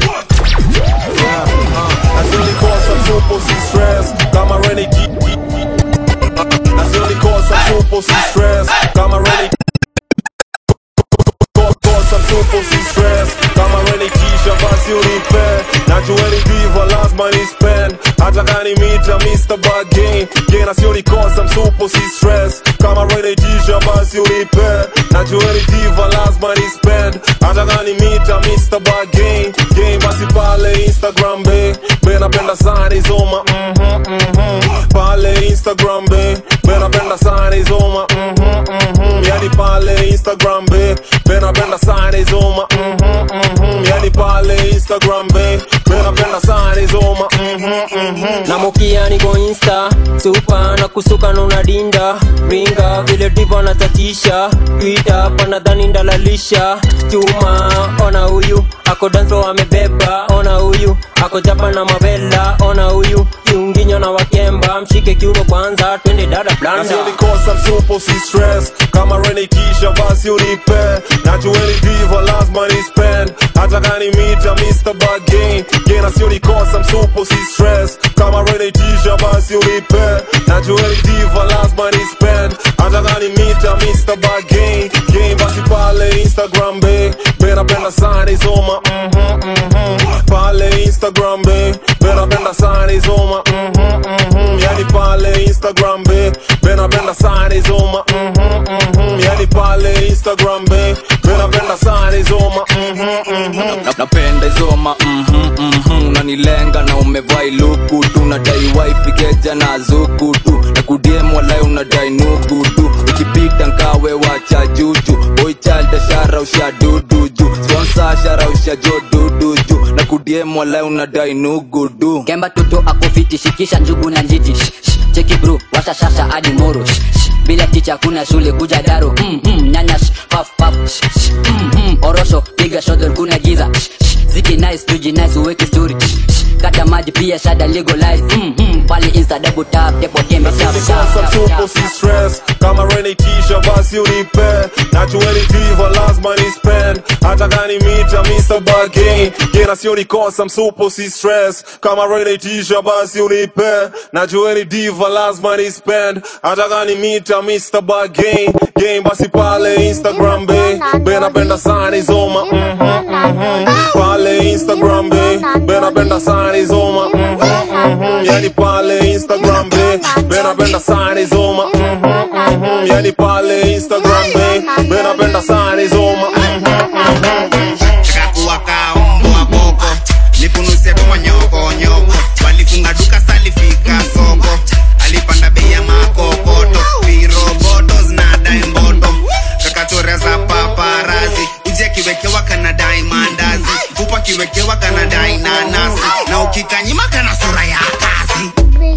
Nazionikosa tupo si stress kama renegade Nazionikosa tupo si stress kama renegade Kosa tupo si stress kama renikisha basi unipe najueni diva lazima ni spend hata kani mita Mr. Bargain Gena sionikosa msupo si stress kama renikisha basi unipe najueni diva lazima ni spend hata kani mita Mr. Bargain Game basi pale Instagram be be napenda sana izoma mhm mhm pale Instagram be be napenda sana izoma mhm mhm yani pale Instagram be be napenda sana izoma mhm mhm yani pale Instagram be be napenda sana izoma mhm mhm na mukia niko insta supa na kusuka na unadinda ringa vile diva natatisha twita panadhani ndalalisha chuma ona huyu ako danso amebeba ona huyu ako japa na mavela ona huyu kiunginyo na wakemba mshike kiuno kwanza twende dada blanda nasionikosa msupo si stress kama renikisha basi unipe najueni diva lazima ni spend hata kani mita Mr. Bargain Gena sionikosa msupo si stress kama renikisha basi unipe najueni diva lazima ni spend hata kani mita Mr. Bargain Game basi pale Instagram be be napenda sana izoma mhm mhm pale Instagram be be napenda sana izoma mhm mhm yani pale Instagram be be napenda sana izoma mhm mhm yani pale Instagram be be napenda sana izoma mhm mhm Na- napenda izoma mhm, mhm, unanilenga na umevaa iluku tu nadai waifigeja na zuku tu na kudiem walai unadai nuku tu ukipita nkawe wacha juju boichalda shara usha dudu ju sponsa shara usha jo dudu ju na kudiem walai unadai nugu du kemba toto akofiti shikisha njugu na njiti Shh, shh, cheki bro washa shasha hadi moro Shh, shh, bila ticha kuna shule kuja daro mm, mm, nyanya shh, paf paf Shh, shh, mm, mm, orosho piga shodol kuna giza Shh, shh, ziki nice tuji nice uweke story Shh, shh, kata maji pia shada legalize mm, mm, pale insta double tap tepo tembe tap Nasionikosa tap tap msupo si stress kama renikisha basi unipe najueni diva lazima ni spend hata kani mita Mr. Bargain Gena sionikosa msupo si stress kama renikisha basi unipe najueni diva lazima ni spend hata kani mita Mr. Bargain Game basi pale Instagram be be napenda sana izoma mhm mhm pale Instagram be be napenda sana izoma mhm mhm yani pale Instagram be be napenda sana izoma mhm mhm yani pale Instagram be be napenda sana izoma mhm mhm shakuwa kaombwa boko nipunuse kwa nyoko nyoko walifunga duka salifika soko alipanda bei ya makokoto viroboto zinadai mboto kakachore za paparazi uje kiwekewa kanadai mandazi upa kiwekewa kanadai nanasi na ukikanyima kana sura ya kazi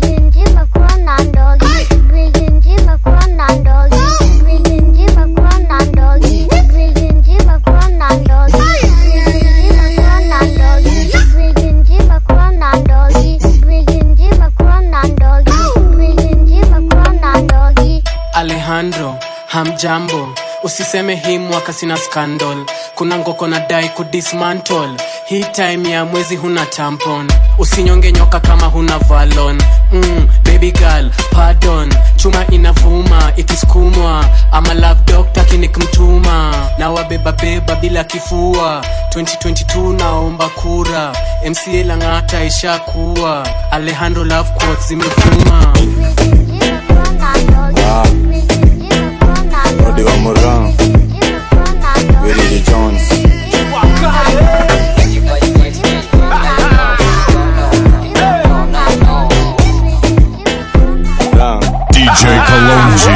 alejandro hamjambo usiseme hii mwaka sina scandal kuna ngoko na dai kudismantle hii time ya mwezi huna tampon usinyonge nyoka kama huna valon mm, baby girl pardon chuma inavuma ikisukumwa ama love doctor kinikmtuma na wabeba be beba bila kifua 2022 naomba kura mca lang'ata ishakuwa alejandro love quotes zimetuma Rodi wa Moran Willie Jones DJ Kalonji.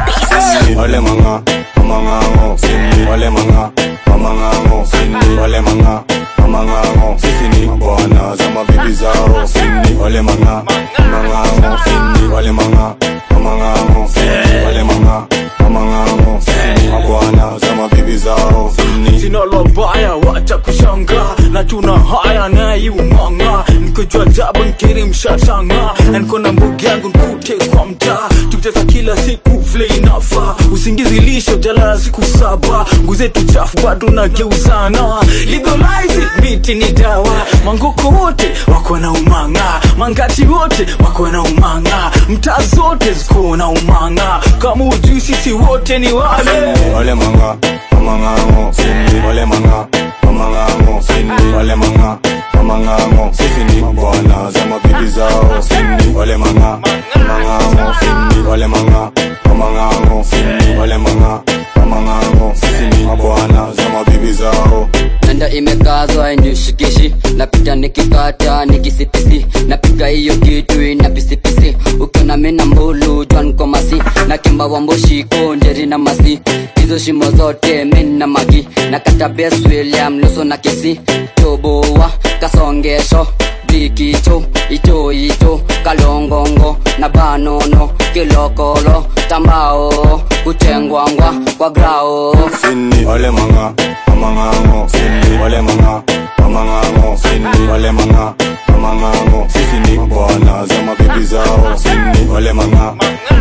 Wale manga Mamangango Wale manga Mamangango Wale manga Mamangango Sisi ni bwana za mabibi zao Wale manga Mamangango Wale manga Mamangango Wale manga Mamangango Sisi ni bwana za mabibi zao sina lobaya wacha kushanga na tuna haya naiumanga nikojua jaba nkiri mshatanga na niko na mbugi yangu nkute kwa mtaa tukicheza kila siku vile inafa usingizi lisho jalala siku saba nguzetu chafu bado nageuzana legalize it, miti ni dawa mangoko wote wako na umanga mangati wote wako na umanga mtaa zote ziko na umanga kama ujui sisi wote ni wale Wale manga Mamangango Wale manga Mamangango Wale manga Mamangango Sisi ni bwana za mabibi zao Wale manga Mamangango Wale manga Mamangango Wale manga Mamangango Sisi ni bwana za mabibi zao nanda imekazwa inishikishi napita nikikata nikisipisi napiga hiyo kitu ina pisipisi ukiona mina mbulu jwan komasi na kimba wa mboshiko njeri na masi hizo shimo zote min na magi na kata bes william luso na kisi toboa kasongesho bikicho ito ito kalongongo na banono kilokolo tambao kuchengwangwa kwa grao Sini Wale manga Mamangango Wale manga Mamangango Wale manga Mamangango Sisi ni bwana za mabibi zao Wale manga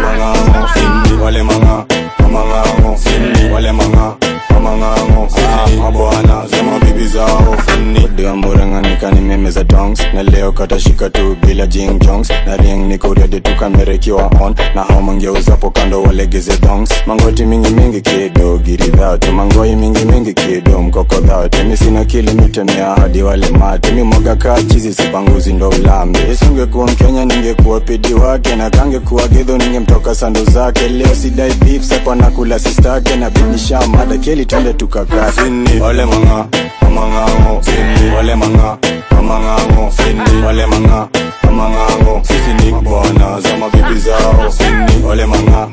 Mamangango Wale manga Mamangango Wale manga Mamangango Sisi ni bwana za mabibi zao Diwa mburenga nikani meme za dongs Na leo katashika tu bila jing jongs Na ring niko ready tu kamera ikiwa on Na hao mangeuzapo kando walegeze dongs Mangoti mingi mingi kido giri dhate Mangoi mingi mingi kido mkoko dhate Mi sina kili mitemea hadi wale mate Mi mwaga kaa chizi sipanguzi ndo ulambe Isingekuwa mkenya ningekuwa pidi wake Na kangekuwa gidho ningemtoka sando zake Leo sidai beef sepa na kula sistake Na binisha mada keli twende tukakaa Sini Wale manga Mamangango Wale manga Mamangango Wale manga Mamangango Sisi ni bwana za mabibi zao Wale manga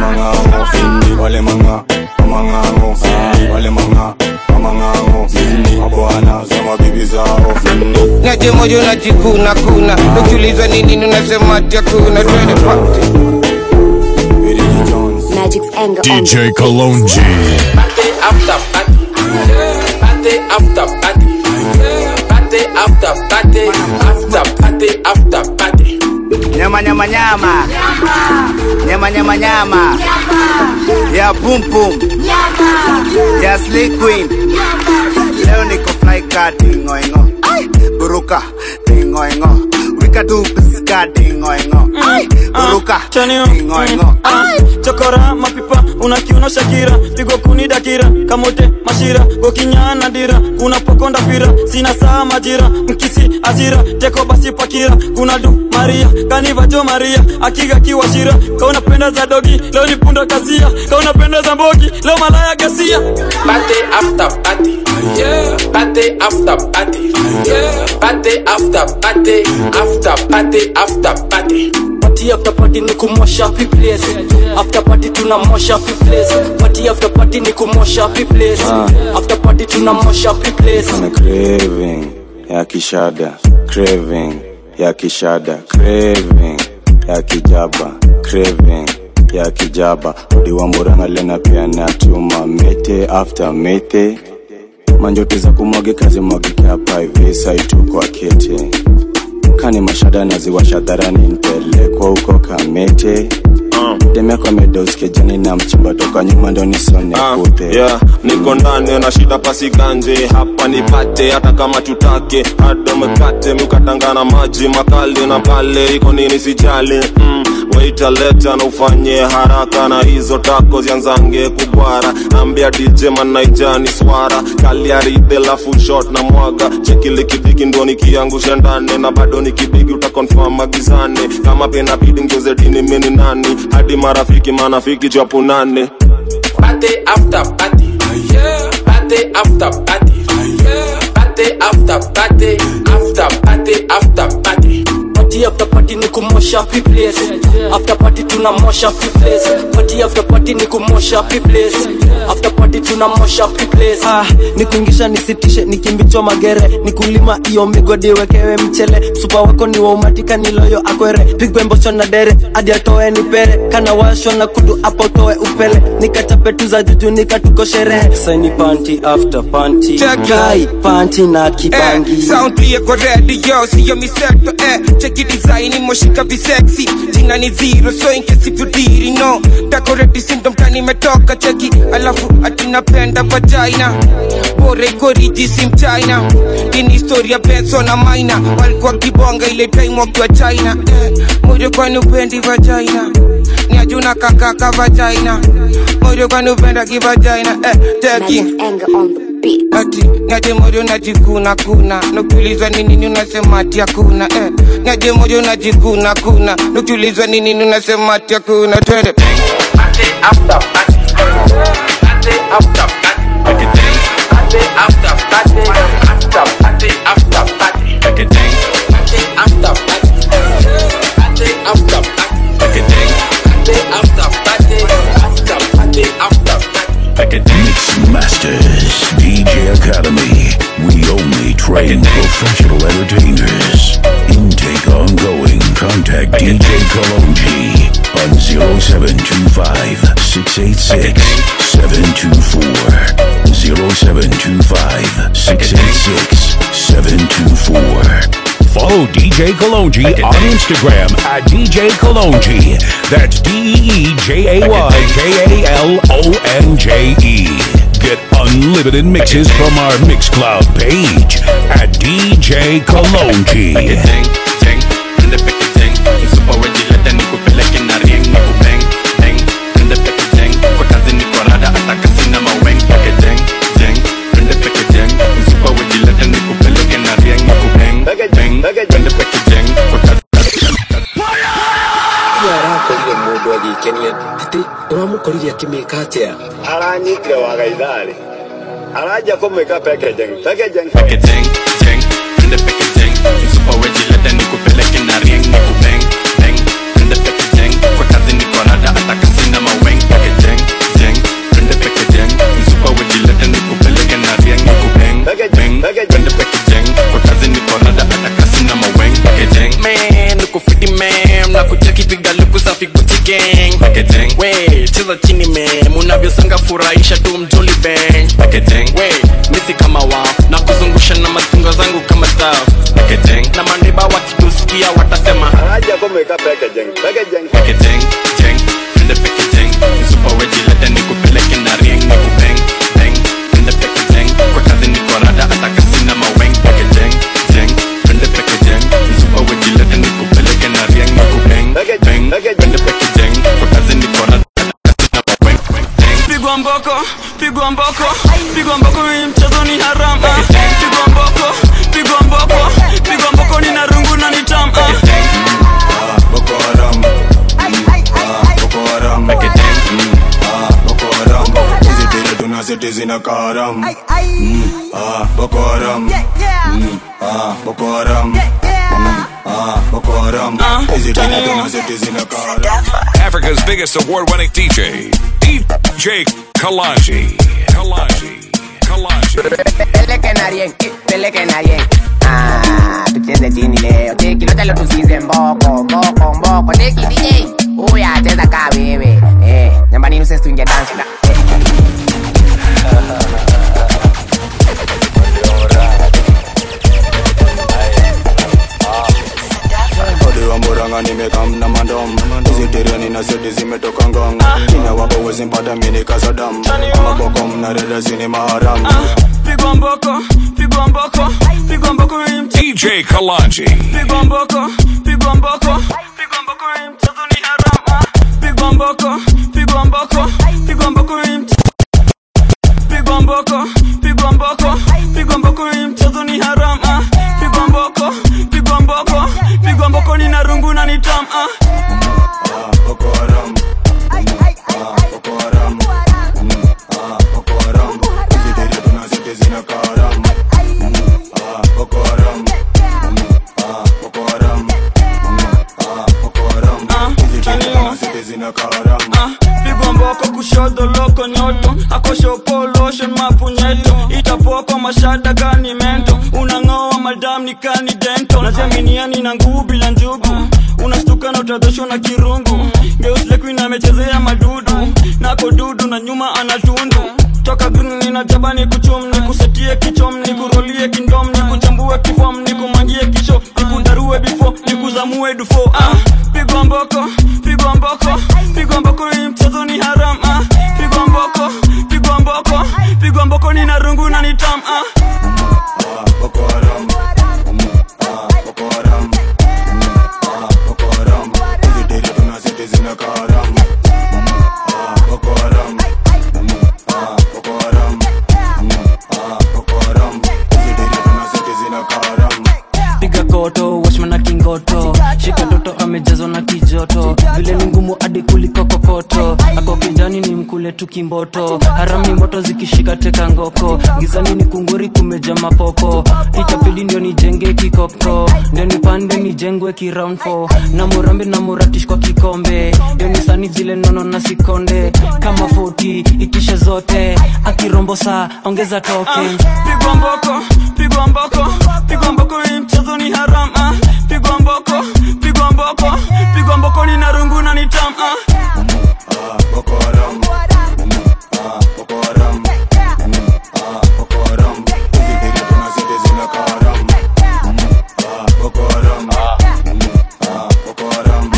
Mamangango Wale manga Mamangango Wale manga Mamangango Sisi ni bwana za mabibi zao naje moja unajikuna kuna ukiulizwa ni nini unasema ati hakuna twende party Magic's anger DJ Kalonji. Party after party. Party after party. Party after party. After party after party. nyama nyama nyama nyama nyama nyama ya pum pum ya slay queen leo niko fly car tingoingo buruka tingoingo wika tu piska tingoingo buruka tingoingo chokora mapipa unakiuna shakira pigo kuni dakira kamote mashira gokinyana dira kuna pokonda fira sina saa majira mkisi azira teko basi pakira kuna du maria kanivajo maria akiga kiwashira kaunapenda za dogi leo ni punda kasia kaunapenda za mbogi leo malaya gasia Party after party. Yeah. Party after party. Yeah. Party after party. After party after party. party after party ni kumosha pi place after party tunamosha pi place party after party ni kumosha pi place Ah. after party tunamosha pi place Ana craving ya kishada craving ya kishada craving ya kijaba craving ya kijaba udi wa muranga lena pia natuma mete after mete manjote za kumwage kazi mwagike hapa hivi saitu kwa kete kani mashada naziwasha dharani mpelekwa huko kamete demeko amedoskia jani na mchimba toka nyuma ndo nisone kupe yeah, niko ndani na shida pasi ganje hapa nipate hata kama tutake hata mkate mkatangana maji makali na pale iko nini sijali mm, waita leta na ufanye haraka na hizo tako zianzange kubwara ambia dj manaijani swara kaliaride la full shot na mwaga chekile kipiki ndo nikiangusha ndani na bado nikipigi utakonfirm magizani kama pena bidi ngeuze dini mini nani hadi marafiki manafiki japo nane Party after party. Yeah. Party after party. Yeah. Party after party. After party after party. party after party ni kumosha place after party tunamosha place party after party ni kumosha place after party tunamosha place ah, nikuingisha nisitishe nikimbichwa magere nikulima iyo migodi wekewe mchele msupa wako ni waumatika niloyo akwere pigwe mbosho na dere hadi atoe ni pere kana washwa na kudu apo toe upele nikachape tu za juju nikatuko sherehe saini panti after panti Check. kai panti na kibangi Eh, sound iko ready yo siyo misekto eh cheki design moshika visexy jina ni zero so in case if you didn't know decorate syndrome kani metoka cheki alafu atinapenda vagina bora iko riji sim china ini historia benso na maina walikuwa kibonga ile time wakiwa china eh, moyo kwani upendi vagina ni ajuna kakaka vagina moyo kwani upenda kivagina eh, cheki ati niaje moyo najikuna kuna nukiulizwa ni nini unasema ati hakuna eh. niaje moyo najikuna kuna nukiulizwa ni nini unasema ati hakuna twende Party after party. Party after party. Party after party. After party after party. Party after party. Party after party. Party after party. After party after party. Mix Masters DJ Academy. We only train professional entertainers. Intake ongoing. Contact DJ Kalonji on 0725 686 724. 0725 686 724. Follow DJ Kalonji on Instagram at DJ Kalonji. That's D E E J A Y K A L O N J E. Get unlimited mixes from our Mixcloud page at DJ Kalonji. arakorire mundu agikenia ati uramukorire akimika atia aranyitire waga itharĩ aranja kũmĩka packaging packaging Man, look fiti man na kucheki piga luku safi Gucci gang we cheza chini man unavyosanga furahisha tu mjoli bang we misi kama wao na kuzungusha na matunga zangu kama staff na mandiba wakitusikia watasema aranja kũmĩka packaging packaging pigwa mboko pigwa mboko pigwa mboko hii mchezo ni haram ah. pigwa mboko pigwa mboko pigwa mboko ni na rungu na ni tam ah. Boko Haram Ah, Boko Haram Mm, ah, Boko Haram hizi tele tunaseti zina karam Mm, ah, Boko Haram Mm, ah, Boko Haram Mm, ah, Boko Haram hizi tele tunaseti zina karam Africa's biggest award winning DJ, DJ Kalanji. Kalanji. Kalanji. Peleke na rien, eh, peleke na rien. Ah, tucheze chini leo. Teki lote lo tusize mboko, mboko, mboko. Teki DJ, uya cheza kaa wewe. Eh, nyambani nuses tuingia dance. Eh. Odi wa Murang'a nimekam na mandom hizi tere nina seti zimetoka zimpata mini kasadam maboko mnareda zini maharam pigwa mboko pigwa mboko pigwa mboko hii mchezo DJ Kalanji. pigwa mboko pigwa mboko pigwa mboko hii mchezo ni harama pigwa mboko pigwa mboko pigwa mboko hii mchezo pigwa mboko pigwa mboko pigwa mboko hii mchezo ni harama pigwa mboko pigwa mboko pigwa mboko ni narungu na nitam ah. boko haram boko haram boko haram hizi tere tunazite zina karam boko haram boko haram boko haram hizi tere tunazite zina karam pigwa mboko kushoto loko nyoto akoshopoloshen mapunyeto itapokwa mashada kani mento unang'oa madam ni kani dento najaminiani na nguvu bila njugu unastuka na utadhoshwa na kirungu geuslekuina amechezea madudu nako dudu na nyuma anatundu toka green ninajaba ni kuchum ni kusetie kichom ni kurolie kindom ni kuchambue kifom ni kumangie kisho ni kudarue bifo ni kuzamue dufo ah, pigwa mboko pigwa mboko pigwa mboko hii mchezo ni haram ah, pigwa mboko pigwa mboko pigwa mboko ni narungu na nitam ah. boko haram boko haram boko haram hizi tere tunazite zina karam boko haram boko haram boko haram hizi tere tunazite zina karam piga koto washma na kingoto shika toto amejazwa na kijoto vile ni ngumu hadi kuliko kokoto ako kijani ni mkule tu kimboto harami moto zikishika teka ngoko gizani ni kunguri kumeja mapopo itapili ndio nijenge kikoko ndio nipande nijengwe kiround four. na murambe na muratish kwa kikombe ndio nisani zile nono na sikonde kama 40 itishe zote akirombo saa ongeza token pigwa mboko pigwa mboko pigwa mboko hii mchezo ni haram ah. pigwa mboko pigwa mboko pigwa mboko ni narungu na nitam ah. boko haram boko haram boko haram hizi tere tunazite zina karam boko haram boko haram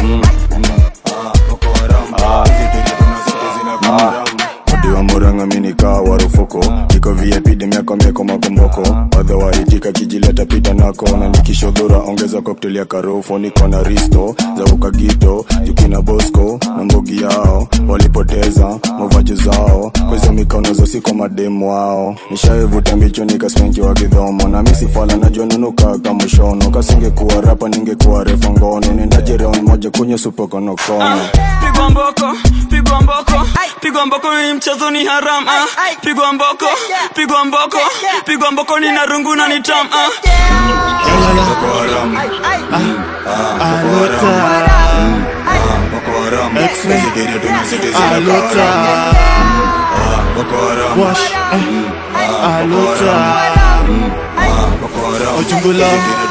boko haram hizi tere tunazite zina karam Odiwa muranga minika warufuko Niko VIP demiako mieko makomboko Wadha waitika kijileta pita nako Na nikishodhura ongeza cocktail ya karofo Niko na risto za ukagito Jukina bosco na mbogi yao Walipoteza mavaji zao Kwa hizo mikono zosi kwa mademu wao Nishaivuta mbicho nikaspenki wa kidhomo Na misi fala najua nunuka kama shono Kasingekuwa rapa ningekuwa refa ngono Nendaje round moja kunye supo konokono pigwa mboko pigwa mboko pigwa mboko hii mchezo ni haram ah. pigwa mboko pigwa mboko pigwa mboko ni narungu na nitam ah. Boko haram Alota Boko haram X-Men. Hizi tere tunazite zina Alota karam Boko haram Wash eh. Alota Ojungula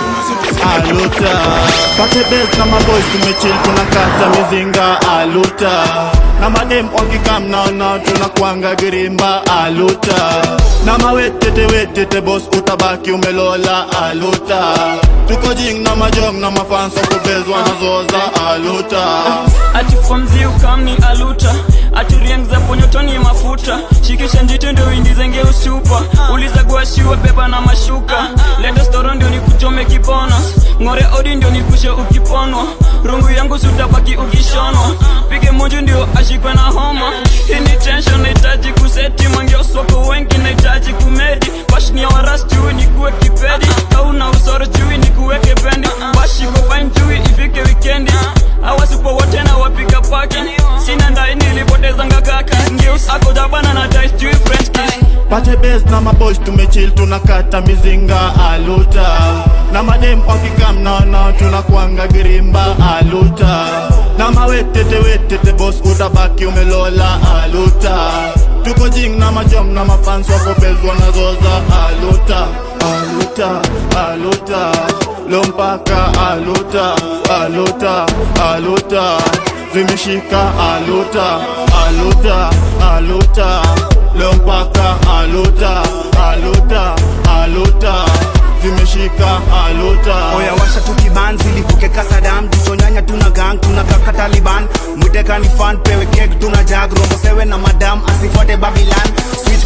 Alota Pate best na maboys tumechill tunakata mizinga Aluta na madem wakikam naona tunakwanga girimba Aluta na mawetete wetete boss utabaki umelola Aluta tuko jing na majong na mafanso kubezwa na zoza Aluta ati fomzi ukamni aluta ati rieng za ponyotoni mafuta shikisha njito ndio indizenge usupa uliza guashiwa beba na mashuka lendo storo ndio nikuchome kibonos ng'ore odi ndio nikushe ukiponwa rungu yangu sutabaki ukishonwa pige moja ndio ashikwe na homa hii ni tension nahitaji kuseti mangeoswako wengi nahitaji kumedi bashnia waras chui nikuwe kipedi kauna usoro chui nikuweke bendi bashiko fine chui ifike wikendi awasipo wote na wapiga paki sina ndai nilipotezanga kaki ngeus akojabana na dice chui french kiss pate best na maboys tumechill tunakata mizinga aluta na madem wakikam naona tunakwanga girimba aluta na mawetete wetete bos utabaki umelola aluta tuko jing na majom na mafans wakobezwa na zoza aluta aluta aluta lompaka aluta aluta aluta vimeshika aluta aluta aluta leo mpaka aluta aluta aluta zimeshika aluta oya washa tukibanzi lipuke kasadam tuchonyanya tuna gang tuna kaka taliban mwiteka ni fan pewe kek tuna jag rombo sewe na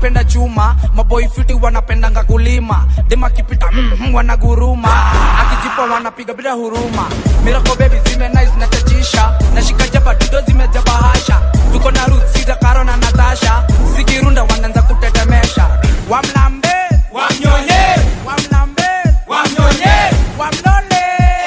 anapenda chuma maboi fiti wanapendanga kulima dema kipita mm, mm, wanaguruma akijipa wanapiga bila huruma mirako bebi zime nice na chachisha nashika jaba dudo zimejaba hasha tuko na ruth sita karo na natasha zikirunda wanaanza kutetemesha wamlambe wamnyonye wamlambe wamnyonye wamlole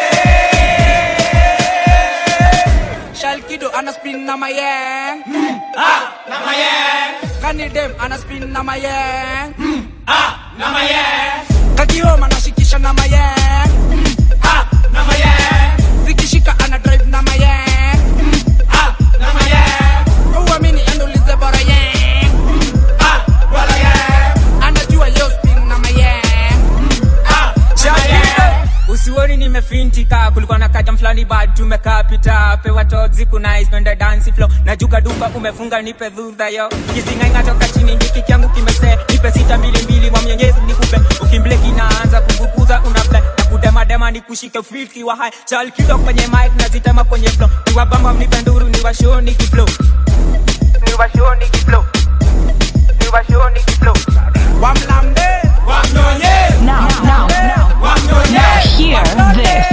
shalkido ana spin na mayeng mm, ah, na mayeng kanidem ana spin na mayeng mm, ah, na mayeng kakioma nashikisha na mayeng mm, ah, na mayeng zikishika ana drive na mayeng mm, ah, na mayeng uamini endulize bora yeng mm, ah, bora yeng anajua yo spin na mayeng mm, ah, na mayeng usioni nimefintika kulikuwa na kajam fulani bad tumekaa pita pewa tozi kunais twende dansi flow najuka duka umefunga nipe dhudha yo kisingainga toka chini hiki kyangu kimese nipe sita mbili mbili wa mwenyezi nikupe ukimble kinaanza kuvukuza unafle na kudemadema ni kushike filki wa hai chalkido kwenye mic nazitema kwenye flow niwabamba mnipe nduru niwashoni kiflow niwashoni kiflow niwashoni kiflow wamlambe wamnyonye Now, now, now, now hear this.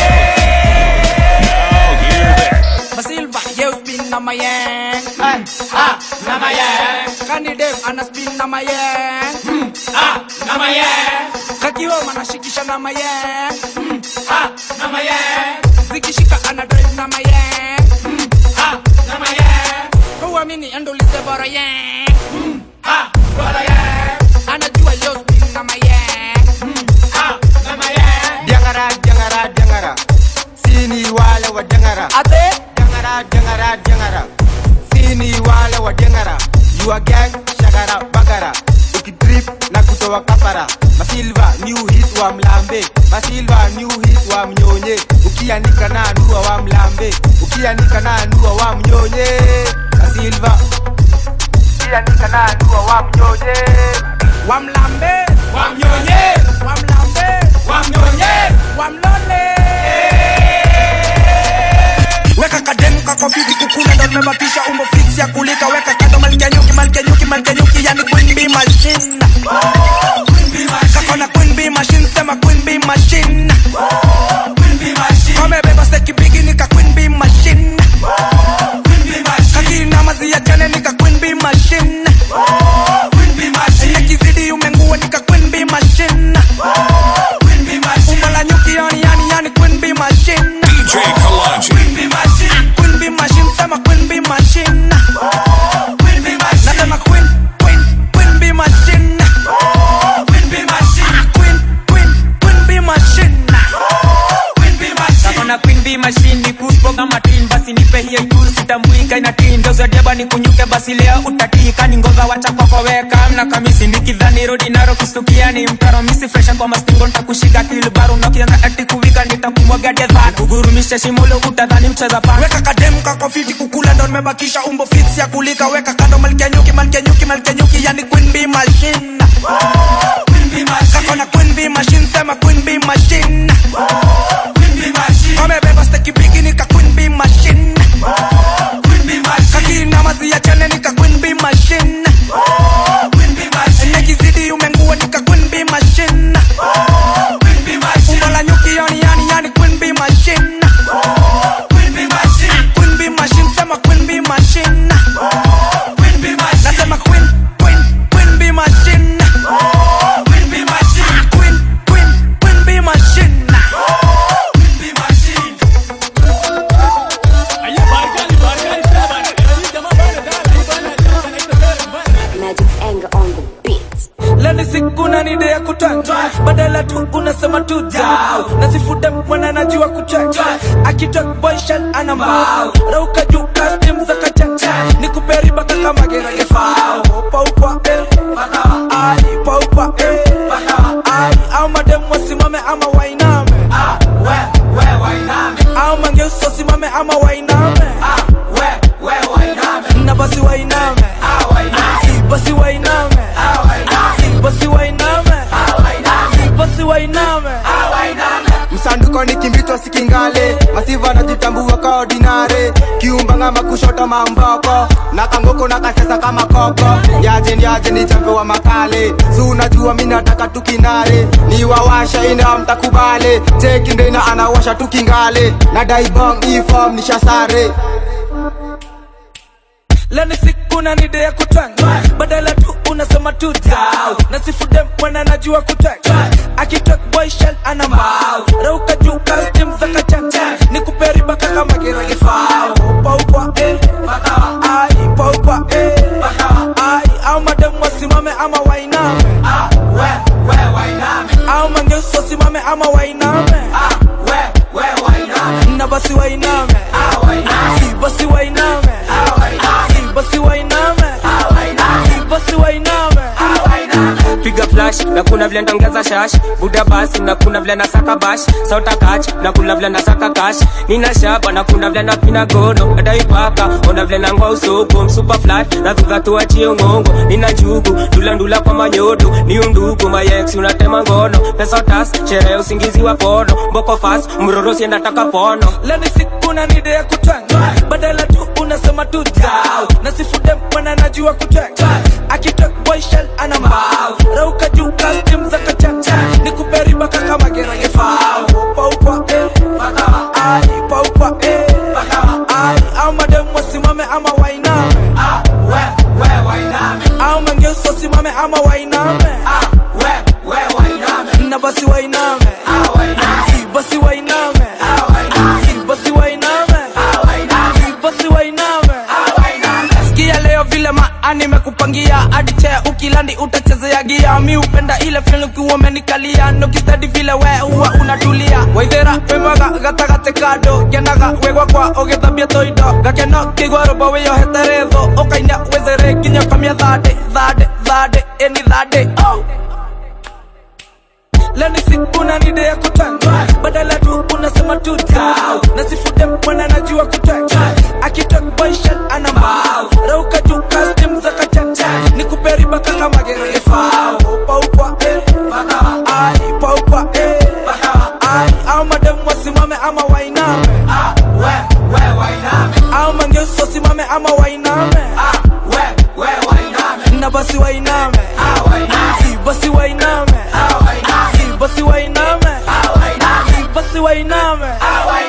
Masilva, yo spin na mayeng Ay, ah, na mayeng Kanidem, ana spin na mayeng mm, ah, na mayeng Kakioma, anashikisha na mayeng mm, ah, na mayeng Zikishika, ana drive na mayeng mm, ah, na mayeng Kuamini, endulize bora yeng mm, ah, bora yeng Anajua yo spin na mayeng mm, ah, na mayeng Diangara, diangara, diangara. Sini wale wa diangara. Ate? Diangara, diangara, diangara. Sini wale wa diangara. You are gang, shagara, bagara. Ukidrip na kutoa kafara. Masilva, new hit wa mlambe. Masilva, new hit wa mnyonye. Ukianika na nua wa mlambe. Ukianika na nua wa mnyonye. Masilva. Ukianika na nua wa mnyonye. Wamlambe, wamnyonye, wamlambe, wamnyonye, wamlole. Weka kademu kako fiti kukula ndo nimebakisha umbo fix ya kulika weka kando malkia nyuki malkia nyuki malkia nyuki yani queen bee machine kako na queen bee machine sema queen bee machine kamebeba steki bigi nika queen bee machine kakina mazi ya jane nika queen bee machine nekizidi umengua nika queen bee machine umbo la nyuki yani yani yani queen bee machine DJ Kalanji. Queen bee machine, sema queen bee machine. Nasema queen, queen, queen bee machine. Queen, queen, queen bee machine. Kakona queen bee machine ni kuspo kama tin basi nipe hiyo juu sitambuika ina tin ndio zadiaba ni kunyuke basi leo utatika ni ngova wacha kwako weka mna kamisi nikidhani rodi naro kustukia ni mtaro misi fresha kwa mastingo nitakushika kilbaru na kianza ati kuvika nitakumwaga dedha kugurumisha shimulo utadhani mcheza pa Weka kademu kako fiti kukula ndo nimebakisha umbo fix ya kulika weka kando malkia nyuki malkia nyuki malkia nyuki yani queen bee machine. Kako na queen bee machine sema queen bee machine. Kamebeba steki bigi nika queen bee machine. Kakina mazi ya chane nika queen bee machine. Nekizidi umengua nika queen bee machine. Umbo la nyuki yani yani yani queen bee machine. Queen bee machine sema queen bee machine. Nasema queen queen queen bee machine. Queen queen queen bee machine. Magic's anger on the beat. leni sikuna nide ya kutata badala tu unasema tu dau nasifuta mwana najua kuchacha akitok boyshan ana mbao rauka juu kastim za kachacha nikuperi baka kama gerage fao paupa eh bakawa ai paupa eh bakawa ai au madem wasimame ama wainame ah we we wainame au mangeuso wasimame ama wainame ah we we wainame na basi wainame ah wainame basi wainame ah wainame basi wainame ah wainame basi wainame ah wainame msanduko ni kimbitwa sikingale masiva najitambua ka ordinare kiumbanga wa kushoto mamboko na kangoko na kasesa kama koko yaje niaje ni chambe wa makale si unajua mi nataka tukinare ni wawasha ina mtakubale tekindena anawasha tukingale na daibong ifom nishasare leni siku na nide ya kutwanga badala tu unasema tu dau na sifude mwana najua kutwanga akitok boy shell ana mbao rauka juu kastim za kachanja ni kuperi baka kama kiragifao upa upa eh bakawa ai upa upa eh bakawa ai au madem wasimame ama wainame ah we we wainame au mangeus wasimame ama wainame ah we we wainame na basi wainame ah wainame si basi wainame ah wainame si basi wainame ah wainame si basi wainame ah wainame piga flash na kuna vile ndongeza shash buda basi na kuna vile nasaka bash sauta kach na kuna vile nasaka kash nina shaba na kuna vile napina gono adaipaka ona vile nangwa usoko msupa flat na dhuga tuachie ngongo nina njugu ndula ndula kwa manyodo ni undugu mayex unatema ngono pesa tas sherehe usingizi wa pono mboko fast mroro sienda taka pono leni siku na nide ya kutwanga badala tu unasema tu dau na sifude mwana najua kutwanga akitok boy shell ana mbao rauka juu kastim za kachanja ni kuperi baka kama geragefao upa upa eh bakawa ai upa upa eh bakawa ai au madem wasimame ama wainame ah we we wainame au mangeus wasimame ama wainame ah we we wainame na basi wainame ah wainame si basi wainame ah wainame si basi wainame ah wainame si basi wainame ah wainame sikia leo vile maa nimekupangia hadi chea ukilandi utachezea gia mi upenda ile fil ukiwa umenikalia nokistadi vile we huwa unatulia waithera wimaga gatagate kando kenaga wegwa kwa ũgĩthambia toindo gakeno kĩigua rũmbo wĩyohete rĩthũ ũkaina wĩthere nginya ũkamia thandĩ thandĩ thandĩ ĩni thandĩ oh. leni siku na nide ya kutanga badala tu unasema tu dau na sifude mwana najua kutanga akitok boy shell ana mbao rauka juu kastim za kachanja ni kuperi baka kama gerefao upa upa eh bakawa ai upa upa eh bakawa ai au madem wasimame ama wainame ah we we wainame au mangeus wasimame ama wainame ah we we wainame na basi wainame ah wainame si basi wainame ah wainame si basi wainame ah wainame si basi wainame ah wainame